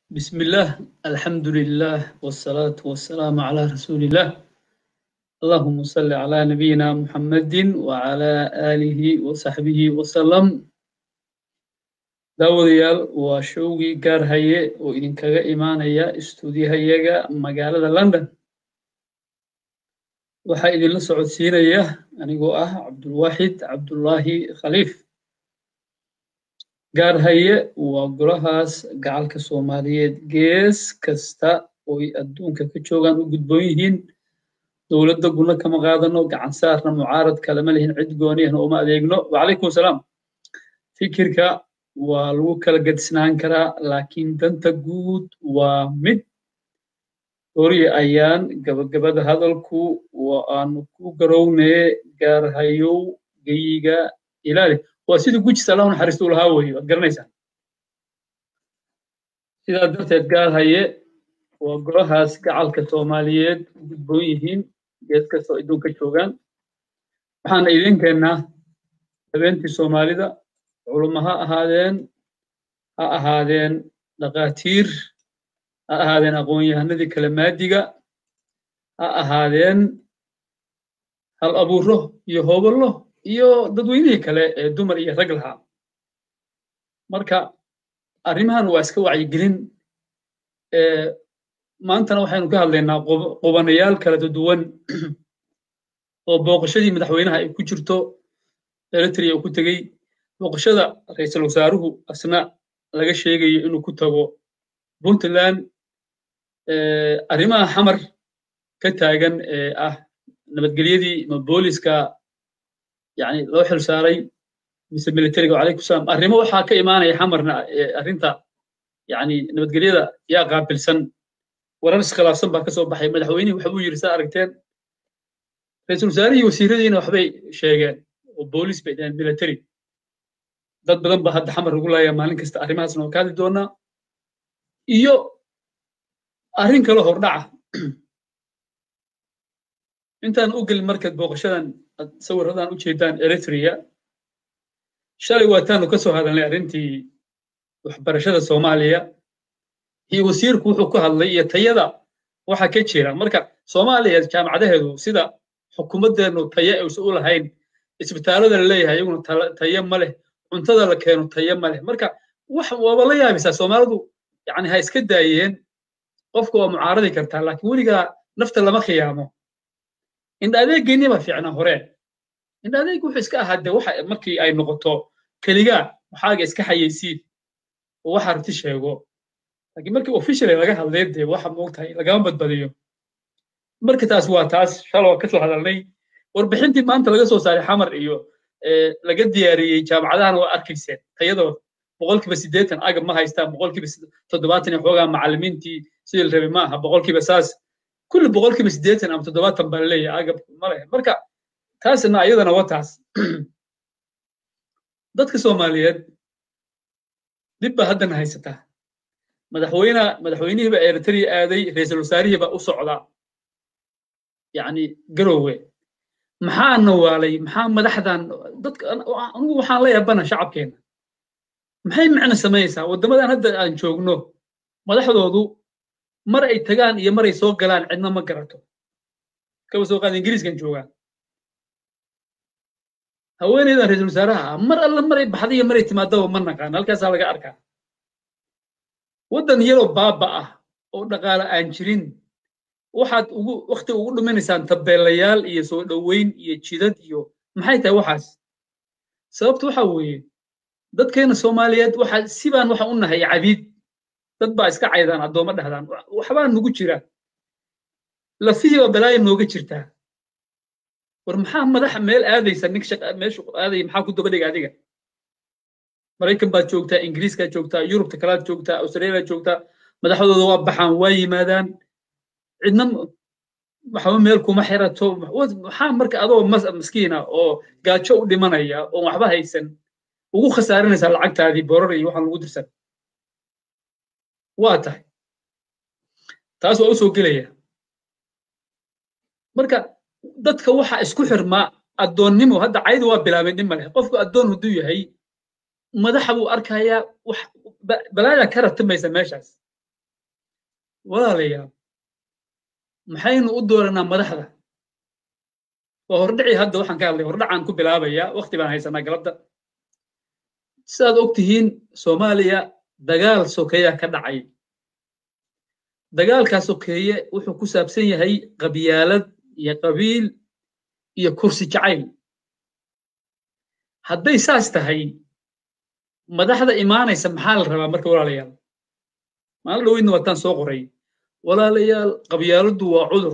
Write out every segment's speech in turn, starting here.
بسم الله الحمد لله والصلاة والسلام على رسول الله اللهم صل على نبينا محمد وعلى آله وصحبه وسلم daawadayaal waa showgii gaar haye oo idinkaga imaanaya istuudiyahayaga magaalada london waxaa idinla socodsiinaya anigoo ah cabdulwaaxid cabdullaahi khaliif gaar haye waa golahaas gacalka soomaaliyeed gees kasta ooy adduunka ka joogaan u gudboon yihiin dowladda guna kama qaadano gacan saarna mucaarad kalama lihin cid gooniyahna uma adeegno wacalaykum asalaam fikirka waa lagu kala gadisnaan karaa laakiin danta guud waa mid hori ayaan gabagabada hadalku waa aanu ku garownee gaar hayow geyiga ilaali waa sidii gujis allahu naxariistu lahaa weeye waad garanaysaan sidaa darteed gaar haye waa golahaas gacalka soomaaliyeed u gudboon yihiin gees kastoo adduunka joogaan waxaana idin keennaa habeentii soomaalida culummo ha ahaadeen ha ahaadeen dhakhaatiir ha ahaadeen aqoon-yahanadii kala maadiga ha ahaadeen hal abuuro iyo hooballo iyo dadweynihii kale ee dumar iyo rag lahaa marka arrimahan waa iska wacyigelin maantana waxaynu ka hadlaynaa qubanayaal kala duwan oo booqashadii madaxweynaha ay ku jirto eritrea uu ku tegey booqashada ra-iisul wasaaruhu asna laga sheegayo inuu ku tago puntland arrimaha xamar ka taagan ee ah nabadgelyadii ma booliska yani loo xil saaray mise militariga wacalaykum salaam arrimo waxaa ka imaanaya xamarna arrinta yani nabadgelyada yaa qaabilsan warar iskhilaafsan baa ka soo baxay madaxweynihii waxa uu yidhi saa aragteen ra-iisul wasaarihii wasiiradiina waxbay sheegeen oo boolis bay dhaheen military dad badan ba hadda xamar ugu laaya maalin kasta arrimahaasna waa ka hadli doonaa iyo arrin kale hordhaca intaan u gelin markaad booqashadan sawirradan u jeedaan eritrea shalay waataanu ka soo hadalnay arrintii waxbarashada soomaaliya iyo wasiirku wuxuu ku hadlay iyo tayada waxa ka jira marka soomaaliya jaamacadaheedu sida xukuumaddeenu tayo aysan u lahayn isbitaallada la leeyahay iyaguna tayo ma leh cuntada la keeno tayo ma leh marka wax waaba la yaabisaa soomaalidu yani ha iska daayeen qofka waa mucaaradi kartaa laakiin weligaa nafta lama khiyaamo indha adeeggeennii baa fiicnaa hore indha adeeg wuxuu iska ahaa de waxa markii ay noqoto keligaa waxaaga iska xayeysiin oo waxa arti sheego laakiin markii officially laga hadlay dee waxa moogtahay lagama badbadiyo marka taas waa taas shaloo ka soo hadalnay warbixintii maanta laga soo saaray xamar iyo laga diyaariyey jaamacadahana waa arkayseen tayadooda boqolkiiba siddeetan agab ma haystaan boqolkiiba toddobaatan iyo xoogaa macallimiintii sidii la rabay ma aha boqolkiiba saas kulli boqolkiiba siddeetan ama toddobaatan baa laleeyahay agab ma leh marka taasna iyadana waa taas dadka soomaaliyeed dib baa haddana haysataa madaxweyne madaxweynihiiba eritrea aaday ra-iisul wasaarihiiba u socda yacni garowe maxaa nawaalay maxaa madaxdan dadka anigu waxaan la yaabana shacabkeena maxay macno samaynaysaa waddamadan hadda aan joogno madaxdoodu mar ay tagaan iyo mar ay soo galaan cidna ma garato kaba soo qaada ingiriiskan joogaa haweeneydan ra-iisul wasaaraha ah mar alla maray baxda iyo maray timaadaba ma naqaan halkaasaa laga arkaa waddan yaroo baaba ah oo dhaqaale aan jirin waxaad ugu wakti ugu dhuminaysaan tabeelayaal iyo soo dhoweyn iyo jidad iyo maxay tahay waxaas sababta waxa weeye dadkeena soomaaliyeed waxa sibaan waxa u nahay cabiid dad baa iska caydaan addoommo dhahdaan waxbaa nugu jira lafihiiba balaaya nooga jirtaa war maxaa madaxa meel aadaysa nin meeshu aadaya maxaa ku daba dhiga adiga maraykan baad joogtaa ingiriiskaad joogtaa yurubta kalaad joogtaa australia joogtaa madaxdooda waa baxaan waa yimaadaan cidna waxba meel kuma xirato maxaa marka adoo maskiina oo gaajo u dhimanaya oo waxba haysan ugu khasaarinaysaa lacagtaadii borar iyo waxaan lagu dirsan waa tahay taas waa u soo gelaya marka dadka waxa isku xirmaa addoonnimo hadda caydi waa bilaabeen dhib maleh qofku addoon hadduu yahay madaxa buu arkayaa wax balaaya ka ratimaysa meeshaas walaalayaal maxaynu u dooranaa madaxda waa hordhici hadda waxaan ka hadlay hordhacaan ku bilaabayaa waqti baan haysanaa galabta sidaad og tihiin soomaaliya dagaal sokeeyaa ka dhacay dagaalkaa sokeeye wuxuu ku saabsan yahay qabyaalad iyo qabiil iyo kursi jacayl hadday saas tahay madaxda imaanaysa maxaa la rabaa marka walaalayaal maalin dhaweydna waataan soo qoray walaalayaal qabyaaladdu waa cudur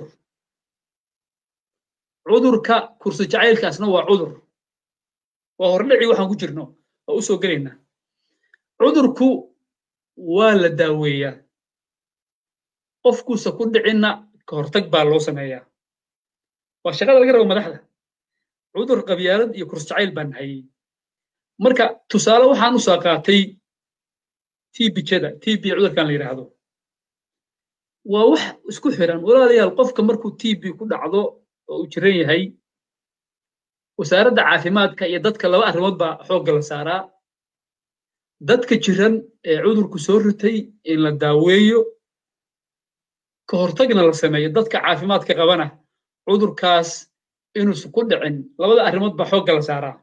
cudurka kursi jacaylkaasna waa cudur waa hordhici waxaan ku jirno waa u soo gelaynaa cudurku waa la daaweeyaa qofkuusa ku dhicinna ka hortag baa loo sameeyaa waa shaqada laga rabo madaxda cudur qabyaalad iyo kursi jacayl baan hayey marka tusaale waxaan u soo qaatay tbjada tb cudurkan la yidhaahdo waa wax isku xiran walaalayaal qofka markuu tb ku dhacdo oo uu jiran yahay wasaaradda caafimaadka iyo dadka laba arrimood baa xoogga la saaraa dadka jiran ee cudurku soo ritay in la daaweeyo ka hortagna la sameeyo dadka caafimaadka qabana cudurkaas inuusan ku dhicin labada arrimood baa xoogga la saaraa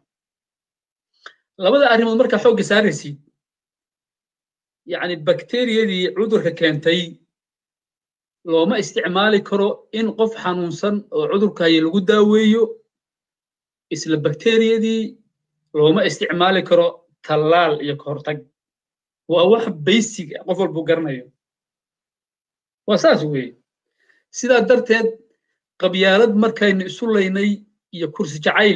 labada arrimood markaa xoogga saaraysid yacni bakteriyadii cudurka keentay looma isticmaali karo in qof xanuunsan oo cudurkaayo lagu daaweeyo isla bakteriyadii looma isticmaali karo tallaal iyo ka hortag waa wax baysig qof walbuu garanayo waa saas weeye sidaa darteed qabyaalad markaynu isu laynay iyo kursi jacayl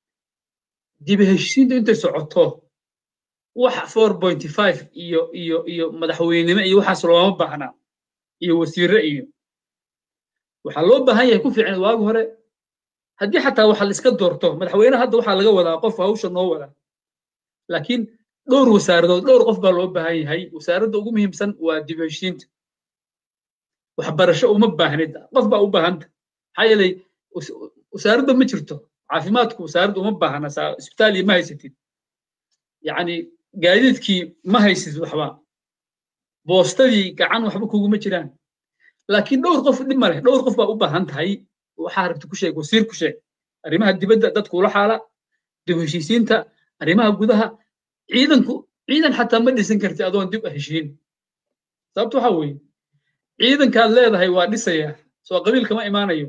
dibi heshiintu intay socoto wax four pointy five iyo iyo iyo madaxweynimo iyo waxaas looma baahna iyo wasiire iyo waxaa loo baahan yahay ku fiican waagi hore haddii xataa waxa la iska doorto madaxweyne hadda waxaa laga wadaa qof hawsha noo wada laakiin dhowr wasaaradood dhowr qof baa loo baahan yahay wasaaradda ugu muhiimsan waa dib heshiinta waxbarasho uma baahnid qof baa u baahanta maxaa yeelay wasaaradda ma jirto caafimaadku wasaaradda uma baahna isbitaal iyo ma haysatid yacni gaadiidkii ma haysid waxba boostadii gacan waxba kuguma jiraan laakiin dhowr qof dhib ma leh dhowr qof baa u baahan tahay waxaa rabta ku sheeg wasiir ku sheeg arrimaha dibadda dadku ula xaala dib heshiisiinta arrimaha gudaha ciidanku ciidan xataa ma dhisan karti adoon dib heshiin sababta waxaa weeye ciidankaad leedahay waa dhisaya soo qabiilka ma imaanayo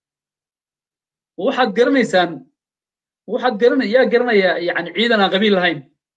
waxaad garanaysaan waxaad garana yaa garanaya yani ciidan aan qabiil lahayn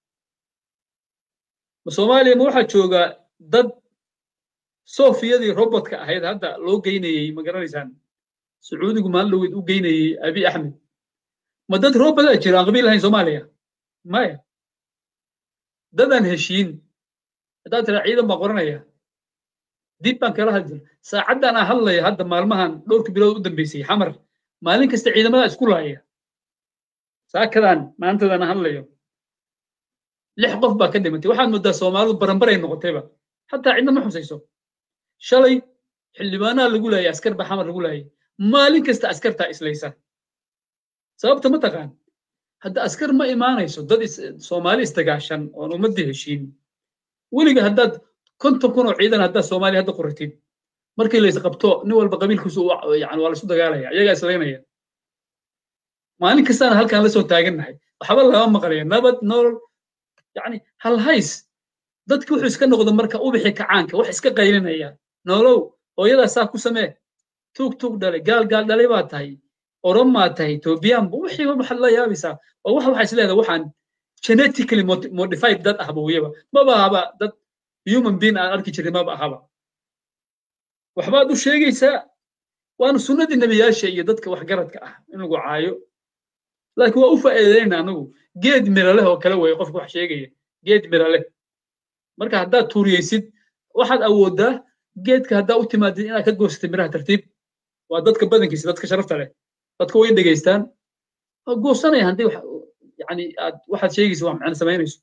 ma soomaaliya ma waxaa jooga dad sofiyadii robotka ahayd hadda loo geynayey ma garanaysaan sacuudigu maalin dhaweyd u geynayey abi axmed ma dad robotaa jira aan qabiil lahayn soomaaliya maya dadaan heshiin haddaad tiraa ciidan baan qoranaya dib baan kala hadjir saacaddan aan hadlaya hadda maalmahan dhowrka bilood u dambeysay xamar maalin kasta ciidamada isku laaya saakadan maantadan aan hadlayo lix qof baa ka dhimatay waxaad moodaa soomaalidu baranbaray noqotayba xataa cidna ma xusayso shalay xildhibaanaha lagu laayay askar baa xamar lagu laayay maalin kasta askartaa islaysa sababta ma taqaan hadda askar ma imaanayso dad soomaali isdagaashan oon ummaddii heshiin weliga haddaad konton kun oo ciidan haddaad soomaaliya hadda qoratid markii la isqabto nin walba qabiilkiisu yani waa laisu dagaalaya iyagaa islaynaya maalin kastaana halkaan la soo taagannahay waxba lagama maqlayo nabad nolol yani hal hays dadki wuxuu iska noqdo marka ubixi kacaanka wax iska qaylinaya nolow hooyadaa saa ku samee tuug tuug dhalay gaal gaal dhalay baa tahay oromaa tahay etobiyaanba wixii waxaad la yaabaysaa oo wax waxaa isleedahay waxaan genetically modified dad ahba weyaba maba ahaba dad human being aan arki jirin maba ahaba waxbaad u sheegaysaa waana sunnadii nebiyaasha iyo dadka waxgaradka ah in lagu caayo laakiin waa u faa'iidaynaa anagu geed mira leh oo kale weeye qofka wax sheegaya geed mira leh marka haddaad tuuriyeysid waxaad awooddaa geedka haddaa u timaadid inaad ka goostay miraha tartiib waa dadka badankiisa dadka sharafta leh dadka way dhegaystaan waa goosanaya haddii yani aad waxaad sheegaysa wax macna samaynayso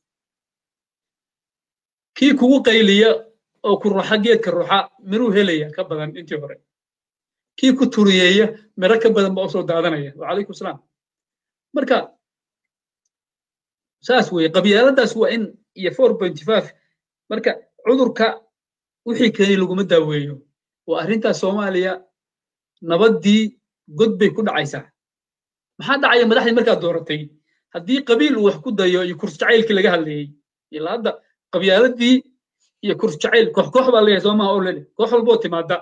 kii kugu qayliya oo ku ruxa geedka ruxa miruu helaya ka badan intii hore kii ku turiyeeya miro ka badan baa usoo daadanaya wacalaykum salaam marka saas weeye qabyaaladaas waa in iyo four pointy five marka cudurka wixii keenay laguma daaweeyo oo arrintaas soomaaliya nabaddii god bay ku dhacaysaa maxaa dhacaya madaxdii markaad dooratay haddii qabiil uu wax ku dayo iyo kursi jacaylkii laga hadlayey ilaa hadda qabyaaladii iyo kursi jacayl koox koox baa leeyahay soo maha oo lele koox walboo timaada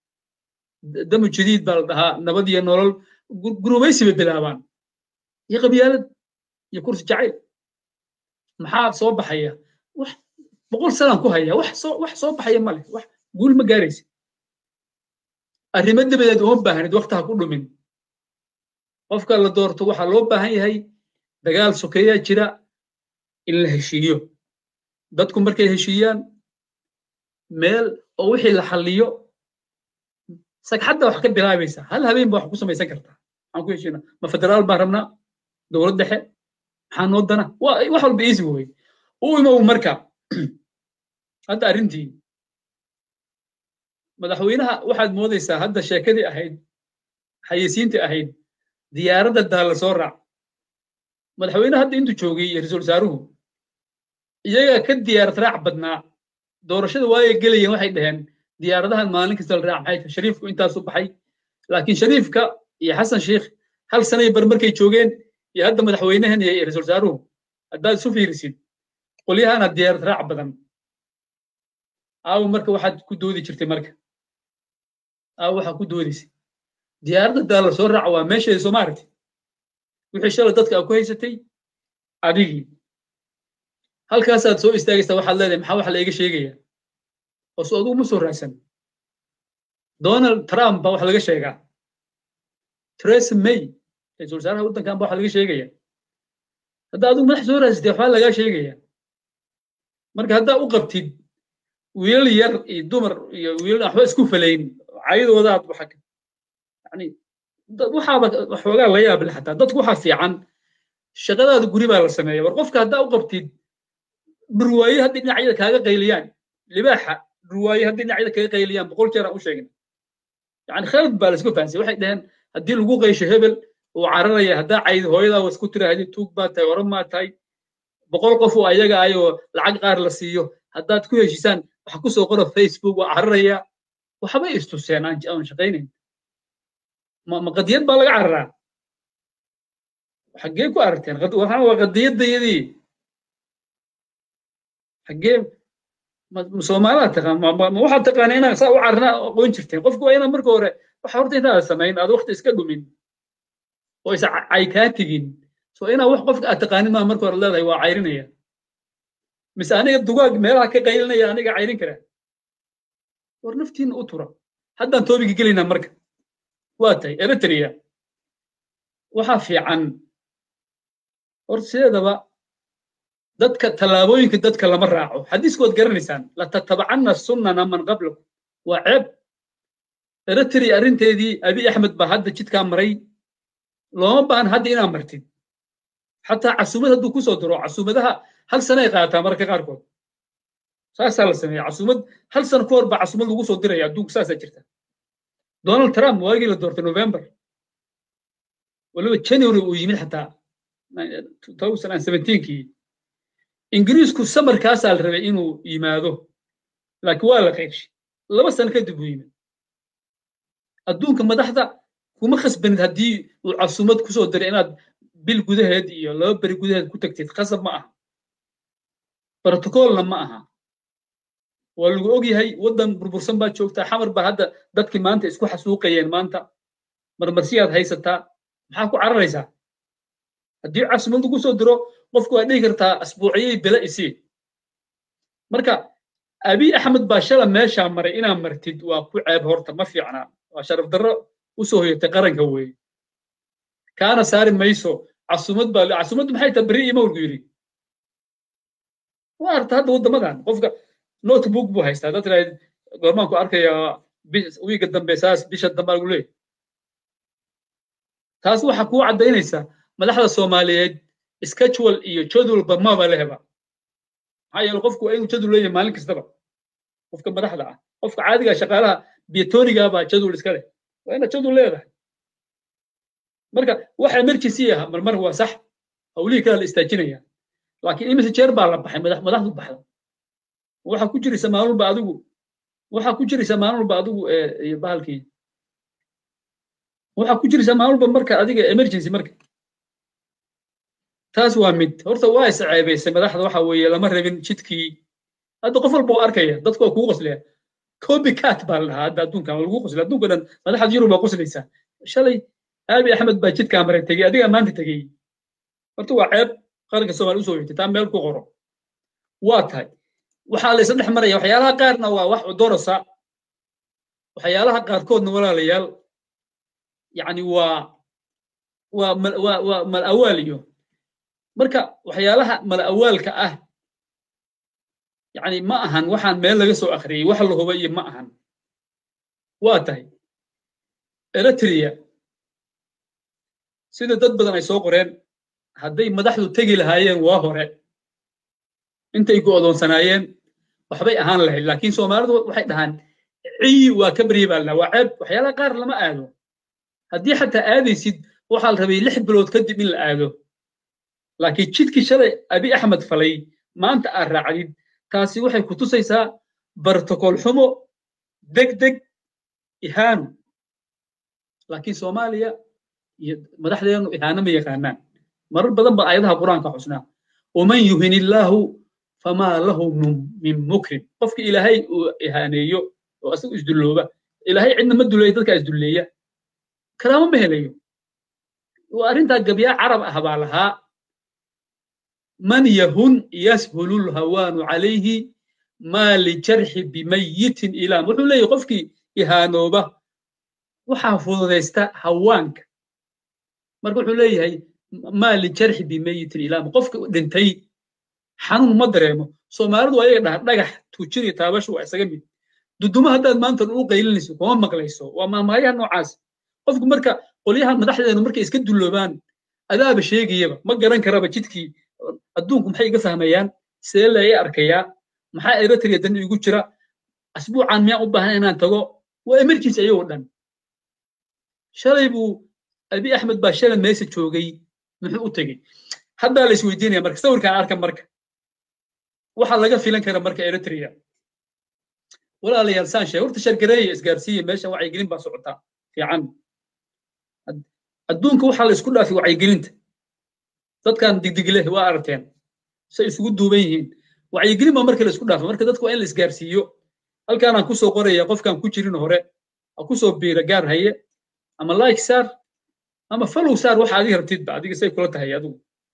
damu jadiid baa la dhahaa nabad iyo nolol gurubaysi bay bilaabaan iyo qabyaalad iyo kursi jacayl maxaa soo baxaya wax boqol sanaan ku haya wax soo wax soo baxaya ma leh wax guul ma gaaraysa arrimo dabadeed uma baahnid waktaha ku dhumin qofka la doorto waxaa loo baahan yahay dagaal sokeeyaa jira in la heshiiyo dadku markay heshiiyaan meel oo wixii la xalliyo sagxadda wax ka bilaabaysa hal habeen ba wax ku samaysan kartaa maxaan ku heshiina ma federaal baan rabnaa dowlad dhexe maxaa noo dana wax walba easy wey u imow marka hadda arrintii madaxweynaha waxaad moodaysaa hadda sheekadii ahayd xayeysiintii ahayd diyaaradda daalla soo raac madaxweynaha hadda intuu joogay iyo ra-iisul wasaaruhu iyagaa ka diyaarad raac badnaa doorashada waayay gelayeen waxay dhaheen diyaaradahan maalin kasta la raac maxay tahay shariifku intaasu baxay laakiin shariifka iyo xasan sheikh hal sanay bar markay joogeen iyo hadda madaxweynahan iyo ra-iisul wasaaruhu haddaad isu fiirisid qolyahana diyaarad raac badan aawo marka waxaad ku doodi jirtay marka aawo waxaa ku doodaysa diyaaradda daalla soo raaca waa meesheeda soo maaragti wixii shalay dadka aa ku haysatay adigii halkaasaad soo istaagaysaa waxaad leedahay maxaa wax la iga sheegaya hoos adugu ma soo raadsan donald trump baa wax laga sheegaa theresa may ra-iisul wasaaraha waddankan baa wax laga sheegaya hadda adigu madax soo raadsatay waxbaa lagaa sheegaya marka haddaa u qabtid wiilal yar iyo dumar iyo wiilal waxba isku falayn caydoodaad waxa yani waxaaba waxoogaa la yaab leh xataa dadku waxaa fiican shaqadaada guri baa la sameeya war qofka haddaa u qabtid dhurwaaye haddii dhinacyada kaaga qayliyaan libaaxa dhurwaaye haddii dhinacyada kaga qayliyaan boqol jeer aan u sheegna yani khalad baa laisku fahansay waxay dhaheen haddii lagu qaysho hebel uu cararaya haddaa cayd hooyadaa waa isku tiraahdi tuug baa tahay oran maa tahay boqol qof oo ayaga ayoo lacag qaar la siiyo haddaad ku heshisaan waxa ku soo qora facebook waa cararaya waxbay istuseen aan shaqaynayn ma qadiyad baa laga cararaa xaggee ku aragteen waxaan waa qadiyaddayadii xaggee soomaalaa taqaan ma waxaad taqaana inaa saa u carana aqoon jirteen qofku waa inaa marka hore waxa horta intaada samayn aad waqti iska dhumin oo is cay kaa tegin so inaa wax qofka aad taqaanin maa marka hore leedahay waa cayrinaya mise aniga dugaag meelaha ka qaylinaya aniga cayrin kara war naftiina u tura haddaan toobigi gelaynaa marka waa tahay eritrea waxaa fiican hor sideedaba dadka tallaabooyinka dadka lama raaco xadiiskood garanaysaan latatabacanna sunnana man qablakum waa ceeb eritrea arrinteedii abi axmed baa hadda jidkaa maray looma baahan hadda inaa martid xataa casuumad hadduu kusoo diro casuumadaha hal sanay qaataa mararka qaarkood saasaa la sameeya casuumad hal sano ka hor baa casuumad lagu soo diraya adduunka saasaa jirta donald trump waagii la doortay november waliba january uu yimid xataa kii ingiriisku samarkaasaa la rabay inuu yimaado laakiin waa la qaybshay laba sano kadib uu yimid adduunka madaxda kuma khasbanid haddii uu casuumad kusoo diray inaad bil gudaheed iyo laba beri gudaheed ku tagtid khasab ma aha brotocolna ma aha waa lagu og yahay waddan burbursan baad joogtaa xamar baa hadda dadkii maanta isku xasuuqayeen maanta marmarsiyaad haysataa maxaa ku cararaysaa haddii casuumad lagu soo diro qofku waa dhihi kartaa asbuuciyey bela isii marka abi axmed baa shala meeshaa maray inaa martid waa ku ceeb horta ma fiicnaa waa sharaf darro u soo hoyatay qaranka weeye kaana saari mayso casuumad baa casuumaddu maxay tahay beri imowlku yidhi waa arta hadda waddamadan qofka notebook buu haystaa dad tiraahd goormaan ku arkaya wiiga dambe saas bisha dambe lagu leeyahy taas waxaa kuu caddaynaysaa madaxda soomaaliyeed schedule iyo jadwalba maba lehba maxaa yeele qofku waa inuu jadwal leeyahay maalin kastaba qofka madaxda ah qofka caadiga shaqaalaha bietoniga baa jadwal iska leh waa inaad jadwal leedahay marka wax emergency ah marmar waa sax hawlihii kale la istaajinaya laakiin imise jeer baa la baxay madaxdu baxda waxaa ku jiraysa maalulba adigu waxaa ku jiraysaa maalin walba adigu iyo bahalkii waxaa ku jiraysaa maalin walba marka adiga emergency marka taas waa mid horta waa is ceebaysay madaxda waxa weeye lama rabin jidkii hadda qof walba waa arkaya dadku waa kugu qoslaya copycat baa la dhahaa hadda adduunkan waa lagu qoslaya adduunka dhan madaxda yurub baa qoslaysaa shalay aabi axmed baa jidkaa maray tegey adiga maanta tegey horta waa ceeb qaranka soomaaliya usoo yigtay taa meel ku qoro waa tahay waxaa la isla dhex maraya waxyaalaha qaarna waa wax cudorosa waxyaalaha qaarkoodna walaalayaal yani waa waa waa waa mal awaal iyo marka waxyaalaha mal awaalka ah yani ma ahan waxaan meel laga soo akhriyey wax la huba iyo ma ahan waa tahay eritrea sida dad badan ay soo qoreen hadday madaxdu tegi lahaayeen waa hore intay go'doonsanaayeen waxbay ahaan lahayd laakiin soomaalidu waxay dhahaan ciyi waa ka baryi baa la waa ceeb waxyaalaha qaar lama aado haddii xataa aadaysid waxaa la rabay lix bilood kadib in la aado laakiin jidkii shalay abi axmed falay maanta aad raacdid taasi waxay ku tusaysaa bartokool xumo deg deg ihaano laakiin soomaaliya iyo madaxdeenu ihaano ma yaqaanaan marar badan baan ayadaha qur-aanka xusnaa waman yuhin illaahu famaa lahu min mukrim qofki ilaahay uu ihaaneeyo oo asagu isdullooba ilaahay cidna ma duleeyo dadkaa isdulleeya kalaamo ma helayo waa arrintaa gabyaa carab ah baa lahaa man yahun yashulu lhawaanu calayhi maa lijarxi bimayitin ilaam wuxuu leeyahy qofkii ihaanooba waxaa fududaysta hawaanka marka wuxuu leeyahay maa lijarxi bimayitin ilaam qofka dhintay xanuun ma dareemo soomaalidu waa ayaga dhaha dhagax tuujin iyo taabashu waa isaga mid duduma haddaad maanta u qaylinayso kuma maqlayso waa maamaayaha noocaas qofku marka qolyaha madaxdeenu markay iska dulloobaan adaaba sheegayaba ma garan karaba jidkii adduunku maxay iga fahmayaan see laga arkayaa maxaa eritrea dan igu jira asbuucan miyaan u baahan inaan tago waa emergency ayagoo dhan shalay buu abi axmed baa shalay meesa joogay muxuu u tegey haddaa la isweydiinaya marka sawirkaan arka marka waxaa laga filan kara marka eritrea walaalayaal saan sheeg horta shargareeya isgaarsiiya meesha wacyigelin baa socotaa fiican adduunka waxaa la isku dhaafay wacyigelinta dadkan digdigleh waa aragteen say isugu duuban yihiin wacyigelin baa marka la isku dhaafay marka dadku waa in la isgaarsiiyo halkaanaan kusoo qoraya qofkaan ku jirin hore ha kusoo biira gaar haye ama like saar ama follow saar waxa adiga rabtidba adiga say kula tahay adigu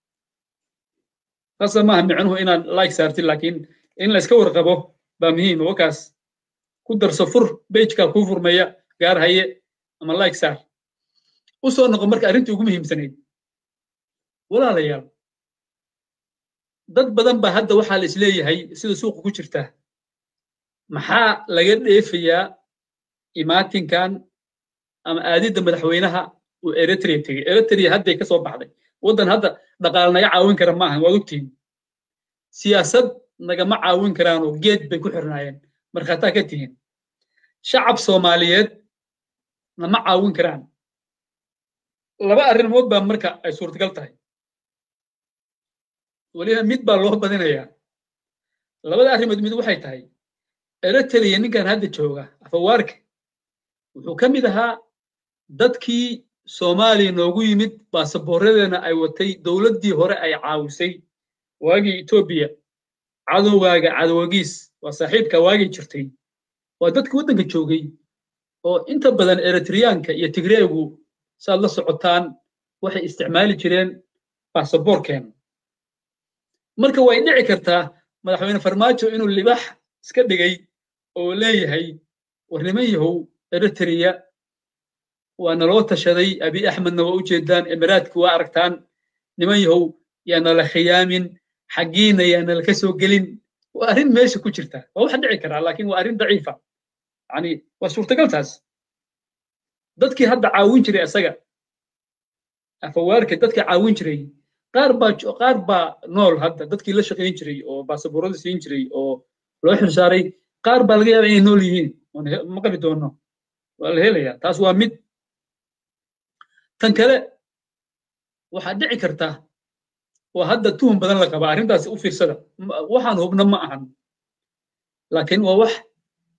taasa maaha micnuhu inaad like saartid laakiin in la iska warqabo baa muhiim wakaas ku darso fur bejkaa kuu furmaya gaar haye ama like saar u soo noqo marka arrintii ugu muhiimsanayd walaalayaal dad badan baa hadda waxaa la isleeyahay sida suuqa ku jirta maxaa laga dheefayaa imaatinkan ama aadidda madaxweynaha uu eritrea tegey eritrea hadday ka soo baxday waddan hadda dhaqaale naga caawin kara maahan waad ogtihin siyaasad nagama caawin karaanoo geed bay ku xirnaayeen markhaataa ka tihiin shacab soomaaliyeed nama caawin karaan laba arrimood baa marka ay suurtagal tahay weliba mid baa loo badinayaa labada arrimood mid waxay tahay eritrea ninkan hadda jooga afawaarka wuxuu ka mid ahaa dadkii soomaaliya noogu yimid baasaboorradeena ay watay dowladdii hore ay caawisay waagii etoobiya cadowgaaga cadowgiis waa saaxiibka waagii jirtay waa dadkii waddanka joogay oo inta badan eritreyaanka iyo tigreegu saad la socotaan waxay isticmaali jireen baasaboorkeena marka way dhici kartaa madaxweyne farmaajo inuu libax iska dhigay oo leeyahay war niman yahow eritrea waa naloo tashaday abi axmedna waa u jeedaan emiraadki waa aragtaan niman yahow yaa nala khiyaamin xaggiina yaa nala ka soo gelin waa arrin meesha ku jirta waa wax dhici karaa laakiin waa arrin daciifa yani waa suurtagal taas dadkii hadda caawin jiray isaga afawaarka dadkii caawin jiray qaar baa qaar baa nool hadda dadkii la shaqayn jiray oo baasaboorada siin jiray oo loo xilsaaray qaar baa laga yaabaa inay nool yihiin ma qabi doono waa la helayaa taas waa mid tan kale waxaa dhici karta waa hadda tuhum badan la qabaa arrintaasi u fiirsada waxaan hubno ma ahan laakiin waa wax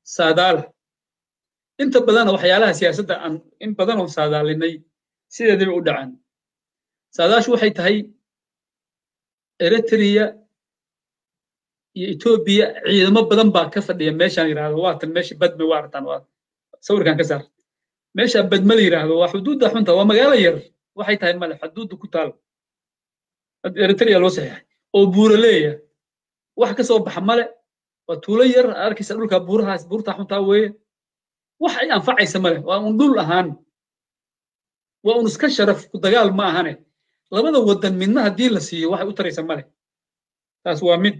saadaala inta badana waxyaalaha siyaasadda aan in badan oo saadaalinay sideedaba u dhacaan saadaashu waxay tahay eritrea iyo etoobiya ciidamo badan baa ka fadhiya meeshaan yidhaahdo waatan meesha badme waa artaan waa sawirkan ka saar meesha badme la yidhaahdo waa xuduudda xunta waa magaalo yar waxay tahay male xuduudda ku taal eritrea loo saxiixay oo buuraleeya wax ka soo baxa male waa tuulo yar arkaysa dhulka buurahaas buurta xuntaa weeye wax ay anfacaysa male waa un dhul ahaan waa un iska sharaf ku dagaal ma ahane labada waddan midna haddii la siiyo waxay u taraysa male taas waa mid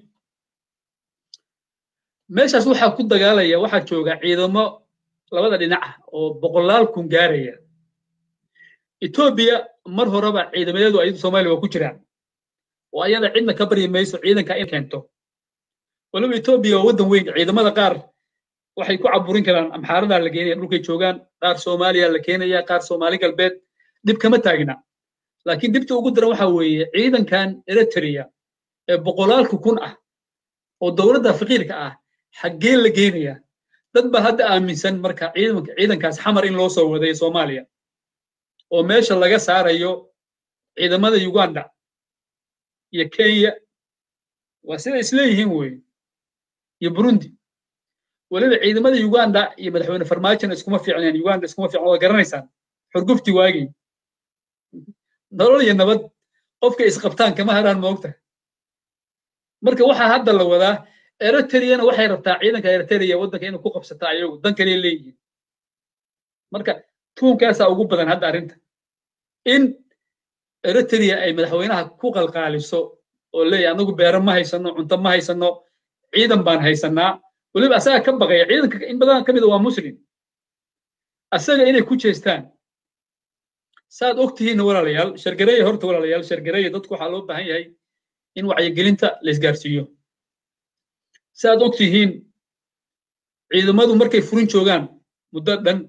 meeshaas waxaa ku dagaalaya waxaa jooga ciidamo labada dhinac ah oo boqolaal kun gaaraya etoobiya mar horeba ciidamadeedu ayadu soomaaliya waa ku jiraan oo ayada cidna ka baryi mayso ciidanka in keento waliba etoobiya waa waddan weyn ciidamada qaar waxay ku caburin karaan amxaaradaa la geenaya dhulkay joogaan qaar soomaaliya la keenaya qaar soomaali galbeed dhib kama taagna laakiin dhibta ugu daran waxa weeye ciidankan eritrea ee boqolaalka kun ah oo dowladda faqiirka ah xaggee la geenaya dad baa hadda aaminsan marka ciidanka ciidankaas xamar in loo soo waday soomaaliya oo meesha laga saarayo ciidamada uganda iyo kenya waa sida isleeyihiin weye iyo burundi weliba ciidamada uganda iyo madaxweyne farmaajona iskuma fiicneen uganda iskuma fiicn waa garanaysaan xurgufti waagii nolol iyo nabad qofka isqabtaan kama haraan moogta marka waxaa hadda la wadaa eritreana waxay rabtaa ciidanka eritrea waddanka inay ku qabsata ayagu dan kale leeyihiin marka tuunkaasaa ugu badan hadda arrinta in eritrea ay madaxweynaha ku qalqaaliso oo leeyahay anagu beero ma haysano cunto ma haysano ciidan baan haysanaa weliba asaga ka baqaya ciidanka in badan ka mida waa muslim asaga inay ku jeestaan saad og tihiinna walaalayaal shargareeya horta walaalayaal shargareeya dadku waxaa loo baahan yahay in wacyigelinta la isgaarsiiyo saad og tihiin ciidamadu markay furin joogaan muddo dhan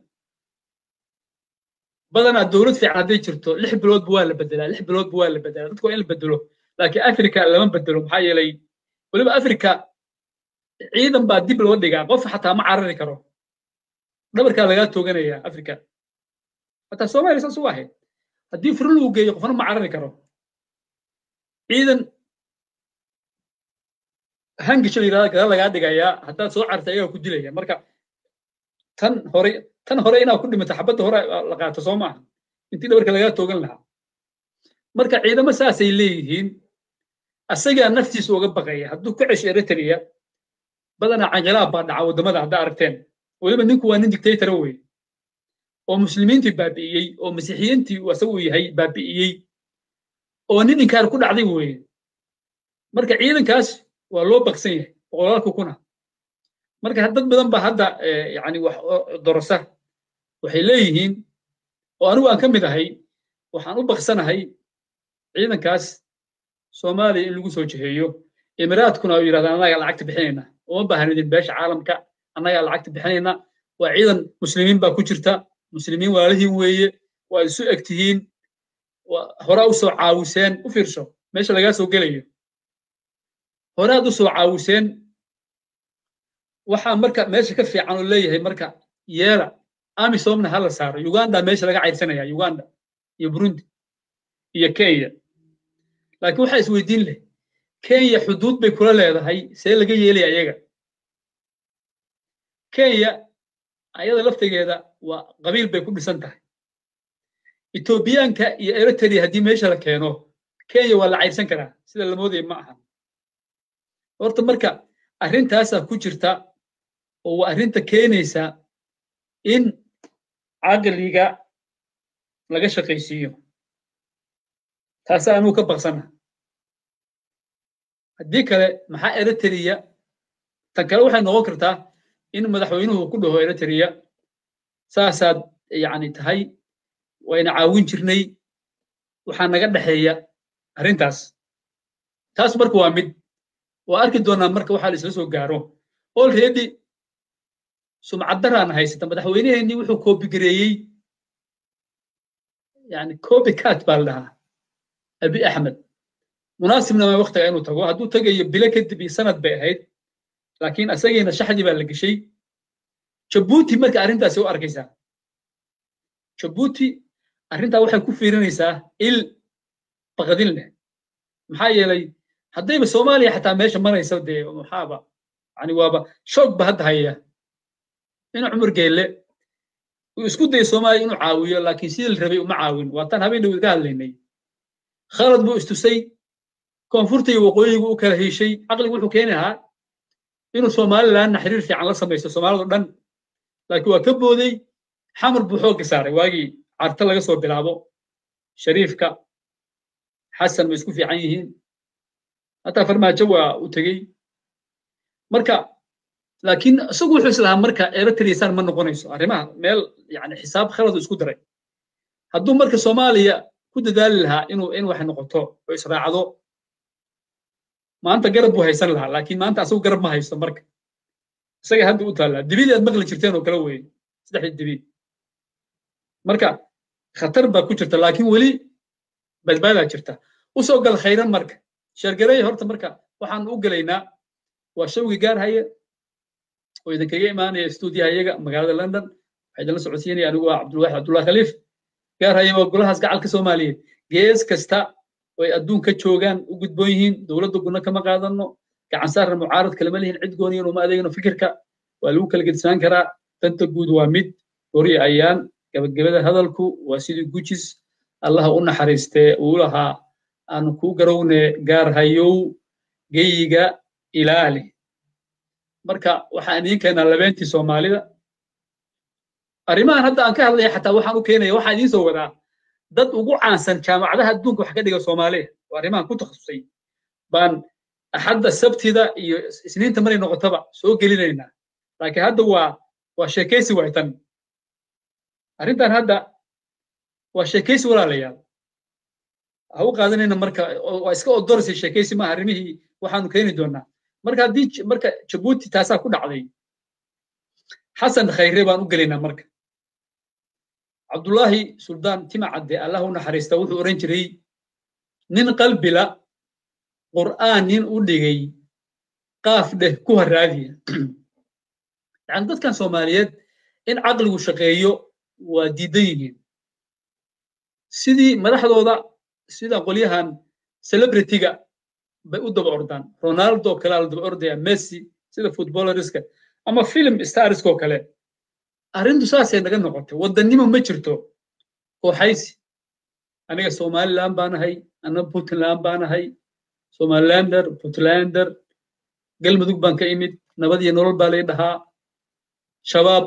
badanaa dowlad fiican hadday jirto lix biloodba waa la bedelaa lix biloodba waa la bedelaa dadku waa in la bedelo laakiin africa lama bedelo maxaa yeelay weliba africa ciidan baa dib loo dhigaa qof xataa ma carari karo dhabarkaa lagaa tooganaya africa xataa soomaaliya saas u ahayd haddii furin lagu geeyo qofna ma carari karo ciidan hangisho yidhahda gadaal lagaa dhigayaa haddaad soo carta ayagaa ku dilaya marka tan hore tan hore inaad ku dhimato xabadda hore la qaato soo maaha intii dhabarka lagaa toogan lahaa marka ciidamo saasay leeyihiin asagaa naftiisa uga baqaya hadduu ka cesho eritrea badanaa canqilaab baa dhaca waddamada haddaa aragteen weliba ninku waa nin dictatora wey oo muslimiintii baabi'iyey oo masiixiyiintii asagu yahay baabi'iyey oo nin inkaar ku dhacday weye marka ciidankaas waa loo baqsan yahay boqolaalka kuna marka dad badan baa hadda yani wax dorosa waxay leeyihiin oo anigu aan ka mid ahay waxaan u baqsanahay ciidankaas soomaaliya in lagu soo jiheeyo imiraadkuna u yidhahdaan annagaa lacagta bixinayna uma baahnidin beesha caalamka annagaa lacagta bixinayna waa ciidan muslimiin baa ku jirta muslimiin walaalihiin weeye waa isu eg tihiin horaa u soo caawiseen u fiirso meesha lagaa soo gelayo horaad u soo caawiseen waxaa marka meesha ka fiican oo leeyahay marka yeela amisomna ha la saaro uganda meesha laga cayrsanaya uganda iyo burundi iyo kenya laakiin waxaa isweydiin leh kenya xuduud bay kula leedahay see laga yeelaya ayaga kenya ayada laftigeeda waa qabiil bay ku dhisan tahay etoobiyaanka iyo eritrea haddii meesha la keeno kenya waa la cayrsan karaa sida la moodaya ma aha horta marka arrintaasaa ku jirta oo waa arrinta keenaysa in caqliga laga shaqaysiiyo taasaa anuu ka baqsana haddii kale maxaa eritrea tan kale waxay noqon kartaa in madaxweynuhu ku dhaho eritrea saasaad yani tahay wayna caawin jirnay waxaa naga dhexeeya arrintaas taas marka waa mid waa arki doonaa marka waxaa la isla soo gaaro olready sumcaddaraan haysata madaxweyneheenii wuxuu koobigareeyey yani copycat baa la dhahaa abi axmed munaasibna ma waktiga inuu tago hadduu tagayo bilo kadib iyo sanad bay ahayd laakiin asagiina shaxdii baa la geshay jabuuti marka arrintaasi u arkaysaa jabuuti arrintaa waxay ku fiirinaysaa il baqadin leh maxaa yeelay haddayba soomaaliya xataa meesha maraysa dee maxaaba yani waaba shoog ba hadda haya in cumar geelle uu isku dayo soomaaliya inuu caawiyo laakiin sidii la rabay uma caawin waataan habeen dhawid ka hadlaynay khalad buu istusay koonfurta iyo waqooyigu u kala heshay caqligu wuxuu keeni lahaa inuu somalilandna xiriir fiican la samaysto soomaalida dhan laakiin waa ka booday xamar buu xoogga saaray waagii carta laga soo bilaabo shariifka xasan bay isku fiican yihiin hataa farmaajo waa u tegey marka laakiin isagu wuxuu islahaa marka eritreasaan ma noqonayso arrimaha meel yani xisaab khaladu isku daray hadduu marka soomaaliya ku dadaali lahaa inuu in wax noqoto oo israacdo maanta garab buu haysan lahaa laakiin maanta asagu garab ma haysto marka isaga hadda u taallaa dibidii aad maqli jirteen oo kale weeye saddexdii dibi marka khatar baa ku jirta laakiin weli badbaadaa jirta usoo gal khayran marka sheergareey horta marka waxaan u gelaynaa waa shawgi gaar haya oo idinkaga imaanaya stuudiyaha iyaga magaalada london waxaa idinla socodsiinaya anigu waa cabdulwaaxid cabdullahi khaliif gaar haya waa golahaas gacalka soomaaliyeed gees kasta oo ay adduunka joogaan u gudboon yihiin dowladda guna kama qaadano gacan saarna mucaarad kalama lihin cid gooniyan uma adeegno fikirka waa lagu kala gedsanaan karaa danta guud waa mid hori ayaan gabagabada hadalku waa sidii gujis allaha u naxariistee uu lahaa aanu kuu garowne gaar hayow geyiga ilaali marka waxaan idiin keenaa labeentii soomaalida arrimahan hadda aan ka hadlaya xataa waxaan u keenaya waxaan idiin soo wadaa dad ugu caansan jaamacadaha adduunka wax ka dhiga soomaaliya oo arrimahan ku takhasusay baan axadda sabtida iyo isniinta maray noqotaba soo gelinaynaa laakiin hadda waa waa sheekaysi waay tan arrintan hadda waa sheekaysi walaalayaal ha u qaadanayna marka waa iska odorsay sheekaysi maaha arrimihii waxaanu keeni doonaa marka haddii marka jabuuti taasaa ku dhacday xasan khayre baan u gelaynaa marka cabdullaahi suldaan tima cadde allah u naxariista wuxuu oran jiray nin qalbila qur'aan nin u dhigay qaaf dheh ku haraadiya yani dadkan soomaaliyeed in caqligu shaqeeyo waa diidan yihiin sidii madaxdooda sida qolyahan celebrityga bay u daba ordaan ronaldo kalea la daba ordaya messi sida footballerska ama film starskoo kale arrintu saasay naga noqotay waddannimo ma jirto kooxaysi aniga somaliland baanahay ana puntland baanahay somalilander puntlander galmudug baan ka imid nabad iyo nolol baa lay dhahaa shabaab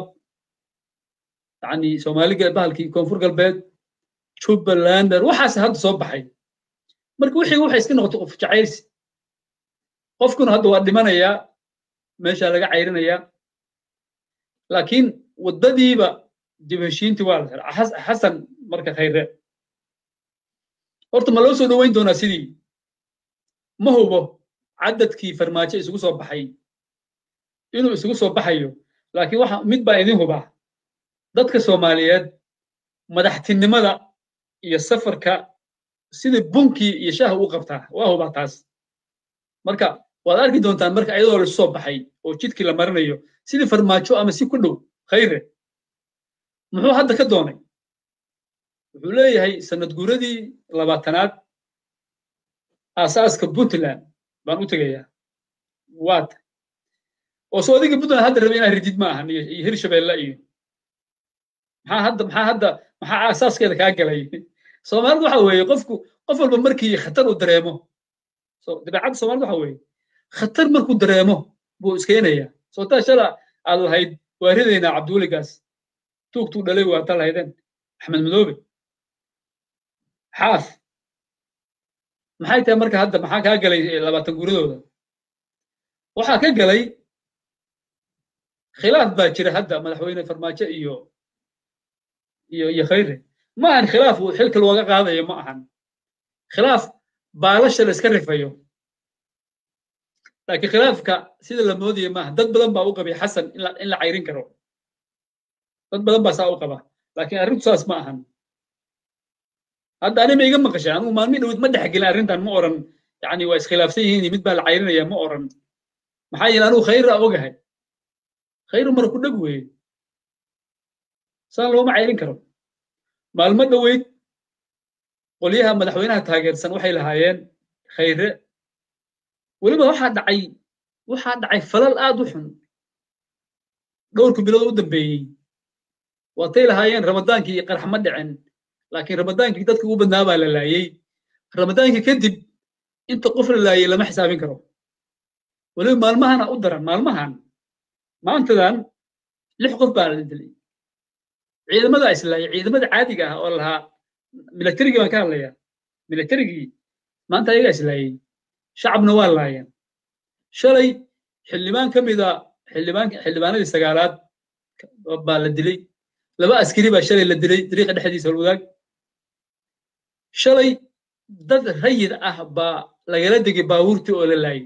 yani soomaali bahalkii koonfur galbeed jubbalander waxaas hadda soo baxay marka wixii waxay iska noqotay qof jacaylsi qofkuna hadda waa dhimanayaa meeshaa laga cayrinayaa laakiin waddadiiba dib heshiintii waa la xiraa xasan marka khayre horta ma loo soo dhoweyn doonaa sidii ma hubo cadadkii farmaajo isugu soo baxay inuu isugu soo baxayo laakiin waxa mid baa idin hubaa dadka soomaaliyeed madaxtinimada iyo safarka sidii bunkii iyo shaaha u qabtaa waa hubaa taas marka waad arki doontaan marka iyadoo laisu soo baxay oo jidkii la marinayo sidii farmaajo ama si ku dhow khayre muxuu hadda ka doonay wuxuu leeyahay sanad guuradii labaatanaad aasaaska puntland baan u tegayaa waata oo soo adiga puntland hadda rabay inaad ridid ma ahan iyo hirshabeelle iyo maxaa hadda maxaa hadda maxaa aasaaskeeda kaa galay soomaalidu waxa weeye qofku qof walba markii khatar uu dareemo dabeecadda soomaalida waxa weeye khatar markuu dareemo buu iskeenaya soo taa shala aad lahayd waa ridaynaa cabdiweligaas tuugtuu dhalay waa ta lahaydeen axmed madoobe xaaf maxay tahay marka hadda maxaa kaa galay labaatan guuradooda waxaa ka galay khilaaf baa jira hadda madaxweyne farmaajo iyo iyo iyo khayre ma ahan khilaaf uu xilka looga qaadayo ma ahan khilaaf baalasha la iska rifayo laakiin khilaafka sida la moodaya maaha dad badan baa u qabay xasan in la cayrin karo dad badan baa saa u qaba laakiin arrintu saas ma ahan hadda anima iga maqashay anugu maalmi dhowid ma dhexgelin arrintan ma oran yani waa iskhilaafsan yihiin mid baa la cayrinaya ma oran maxaa yeele anugu khayra ogahay khayru mara ku dheg weeye saan looma cayrin karo maalmo dhoweyd qolyaha madaxweynaha taageersan waxay lahaayeen khayre weliba waxaa dhacay waxaa dhacay falal aad u xun dhowrku bilood u dambeeyey waatay lahaayeen ramadaankii iyo qarax ma dhicin laakiin ramadaankii dadka ugu badnaa baa la laayey ramadaankii kadib inta qof la laayey lama xisaabin karo weliba maalmahana u daran maalmahan maantadan lix qof baa la dilay ciidamada islaaya ciidamada caadiga ah oo lahaa milatarigii baan ka hadlayaa milatarigii maanta ayagaa islaayey shacabna waa laayeen shalay xildhibaan ka mida xildhibaan xildhibaanadii sagaalaad baa la dilay laba askari baa shalay la dilay dariiqa dhexdiisa holwadaag shalay dad rayid ah baa lagala degay baabuurtii oo la laayay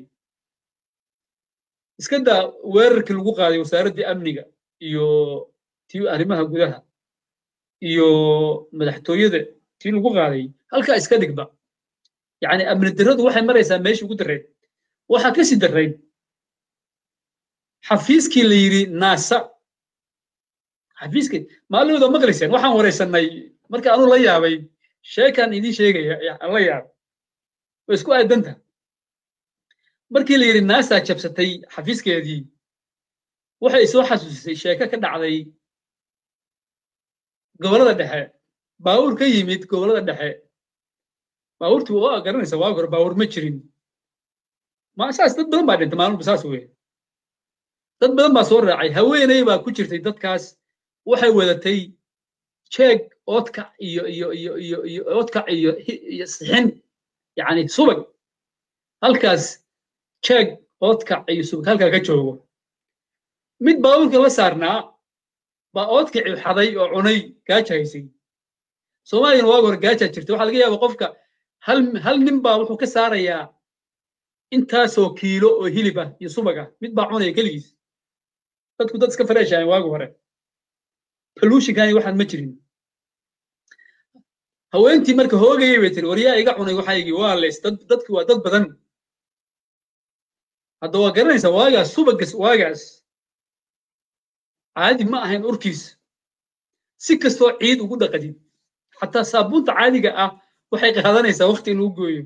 iska daa weerarkii lagu qaaday wasaaraddii amniga iyo tii arrimaha gudaha iyo madaxtooyada tii lagu qaaday halkaa iska dhigba yacni amni darradu waxay maraysaa meeshii ugu darreyd waxaa ka sii darreyd xafiiskii la yidhi naasa xafiiskii maalimada maqlayseen waxaan wareysannay marka anuu la yaabay sheekaan idiin sheegaya aan la yaabay way isku aadanta markii la yidhi naasa jabsatay xafiiskeedii waxay soo xasuusisay sheeko ka dhacday gobollada dhexe baawur ka yimid gobollada dhexe baawurtu waa garanaysa waagi hore baawur ma jirin ma saas dad badan baa dhintay maalmuba saas weye dad badan baa soo raacay haweeney baa ku jirtay dadkaas waxay wadatay jeeg oodkac iyo iyo iyo iyo iyo oodkac iyo iyo sixin yacni subag halkaas jeeg oodkac iyo subag halkaa ka joogo mid baabuurka la saarnaa baa oodkicii xaday oo cunay gaaja haysay soomaaliyana waagi hore gaajaa jirta waxaa laga yaaba qofka hal hal nin baa wuxuu ka saarayaa intaasoo kiilo oo hilib ah iyo subag ah mid baa cunaya keligiis dadku dad iska fareeshahayn waagi hore pollutionkani waxaan ma jirin haweentii marka hoogayay bay tiri waryaa iga cunay waxaygii waa leys dad dadki waa dad badan hadda waa garanaysaa waagaas subagas waagaas caadi ma ahayn urkiis si kastoo ciid ugu dhaqadid xataa saabuunta caadiga ah waxay qaadanaysaa waqti in lagu gooyo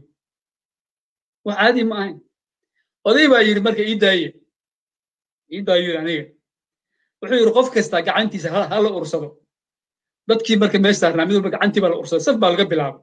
wax caadi ma ahayn oday baa yidhi marka ii daaye ii daayo yidhi aniga wuxuu yidhi qof kasta gacantiisa ha la ursado dadkii marka meesha saarnaa mid walba gacantii baa la ursaday saf baa laga bilaabay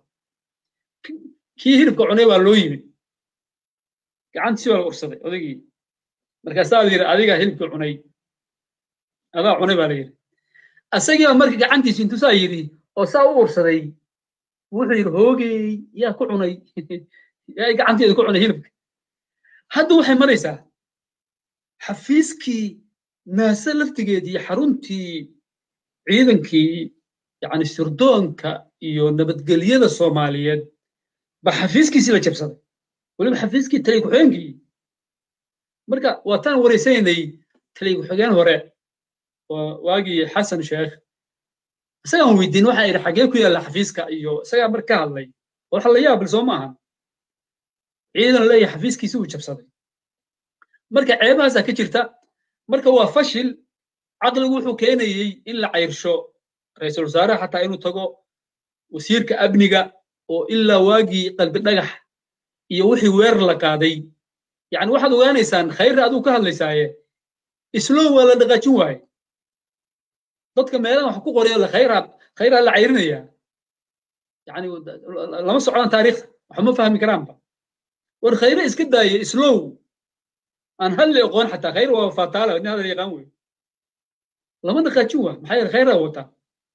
kii hilibka cunay baa loo yimid gacantiisi baa la ursaday odaygii markaasaa la yidhi adigaa hilibka cunay adaa cunay baa la yidhi asagii baa marka gacantiisi intuu saa yidhi oo saa u ursaday wuxuu yidhi hoogey yaa ku cunay yaa gacanteeda ku cunay hilibka hadda waxay maraysaa xafiiskii naase laftigeedii xaruntii ciidankii yacni sirdoonka iyo nabadgelyada soomaaliyeed ba xafiiskiisii la jabsaday weliba xafiiskii taliy ku-xigeenkii marka waataan wareysanaynay taliy ku-xigeen hore waagii xasan sheekh isagaan weydiin waxaa idhi xagee ku yaalla xafiiska iyo isagaa marka ka hadlay waxa la yaabil soo maaha ciidan leeyahay xafiiskiisi uu jabsaday marka ceebahaasaa ka jirta marka waa fashil caqligu wuxuu keenayey in la cayrsho ra-iisul wasaaraha xataa inuu tago wasiirka amniga oo ilaa waagii qalbi dhagax iyo wixii weerar la qaaday yacni waxaad ogaanaysaan khayra aduu ka hadlaysaaye islow waa la dhaqaajin waaye dadka meelahan wax ku qorayo la khayraa khayraa la cayrinaya yacni lama socdaan taariikhda waxma fahmi karaanba war khayre iska daaye islow aan hadli aqoon xataa khayr waa fataala nin hadal yaqaan wey lama dhaqaajin waa maxaa yeele khayraa wataa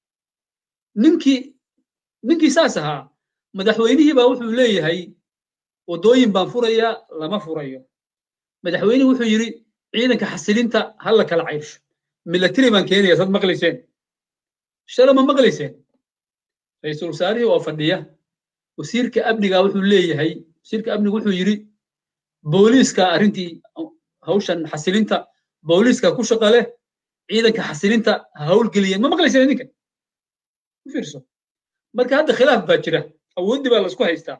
ninkii ninkii saas ahaa madaxweynihii baa wuxuu leeyahay waddooyin baan furayaa lama furayo madaxweynihii wuxuu yidhi ciidanka xasilinta ha la kala cayrsho milatary baan keenaya sad maqlayseen shala ma maqlayseen ra-iisul wasaarihii oo fadhiya wasiirka amniga wuxuu leeyahay wasiirka amniga wuxuu yidhi booliiska arrintii hawshan xasilinta booliiska ku shaqa leh ciidanka xasilinta ha hawlgeliyeen ma maqlayseen idinka u fiirso marka hadda khilaaf baa jira awooddii baa laisku haystaa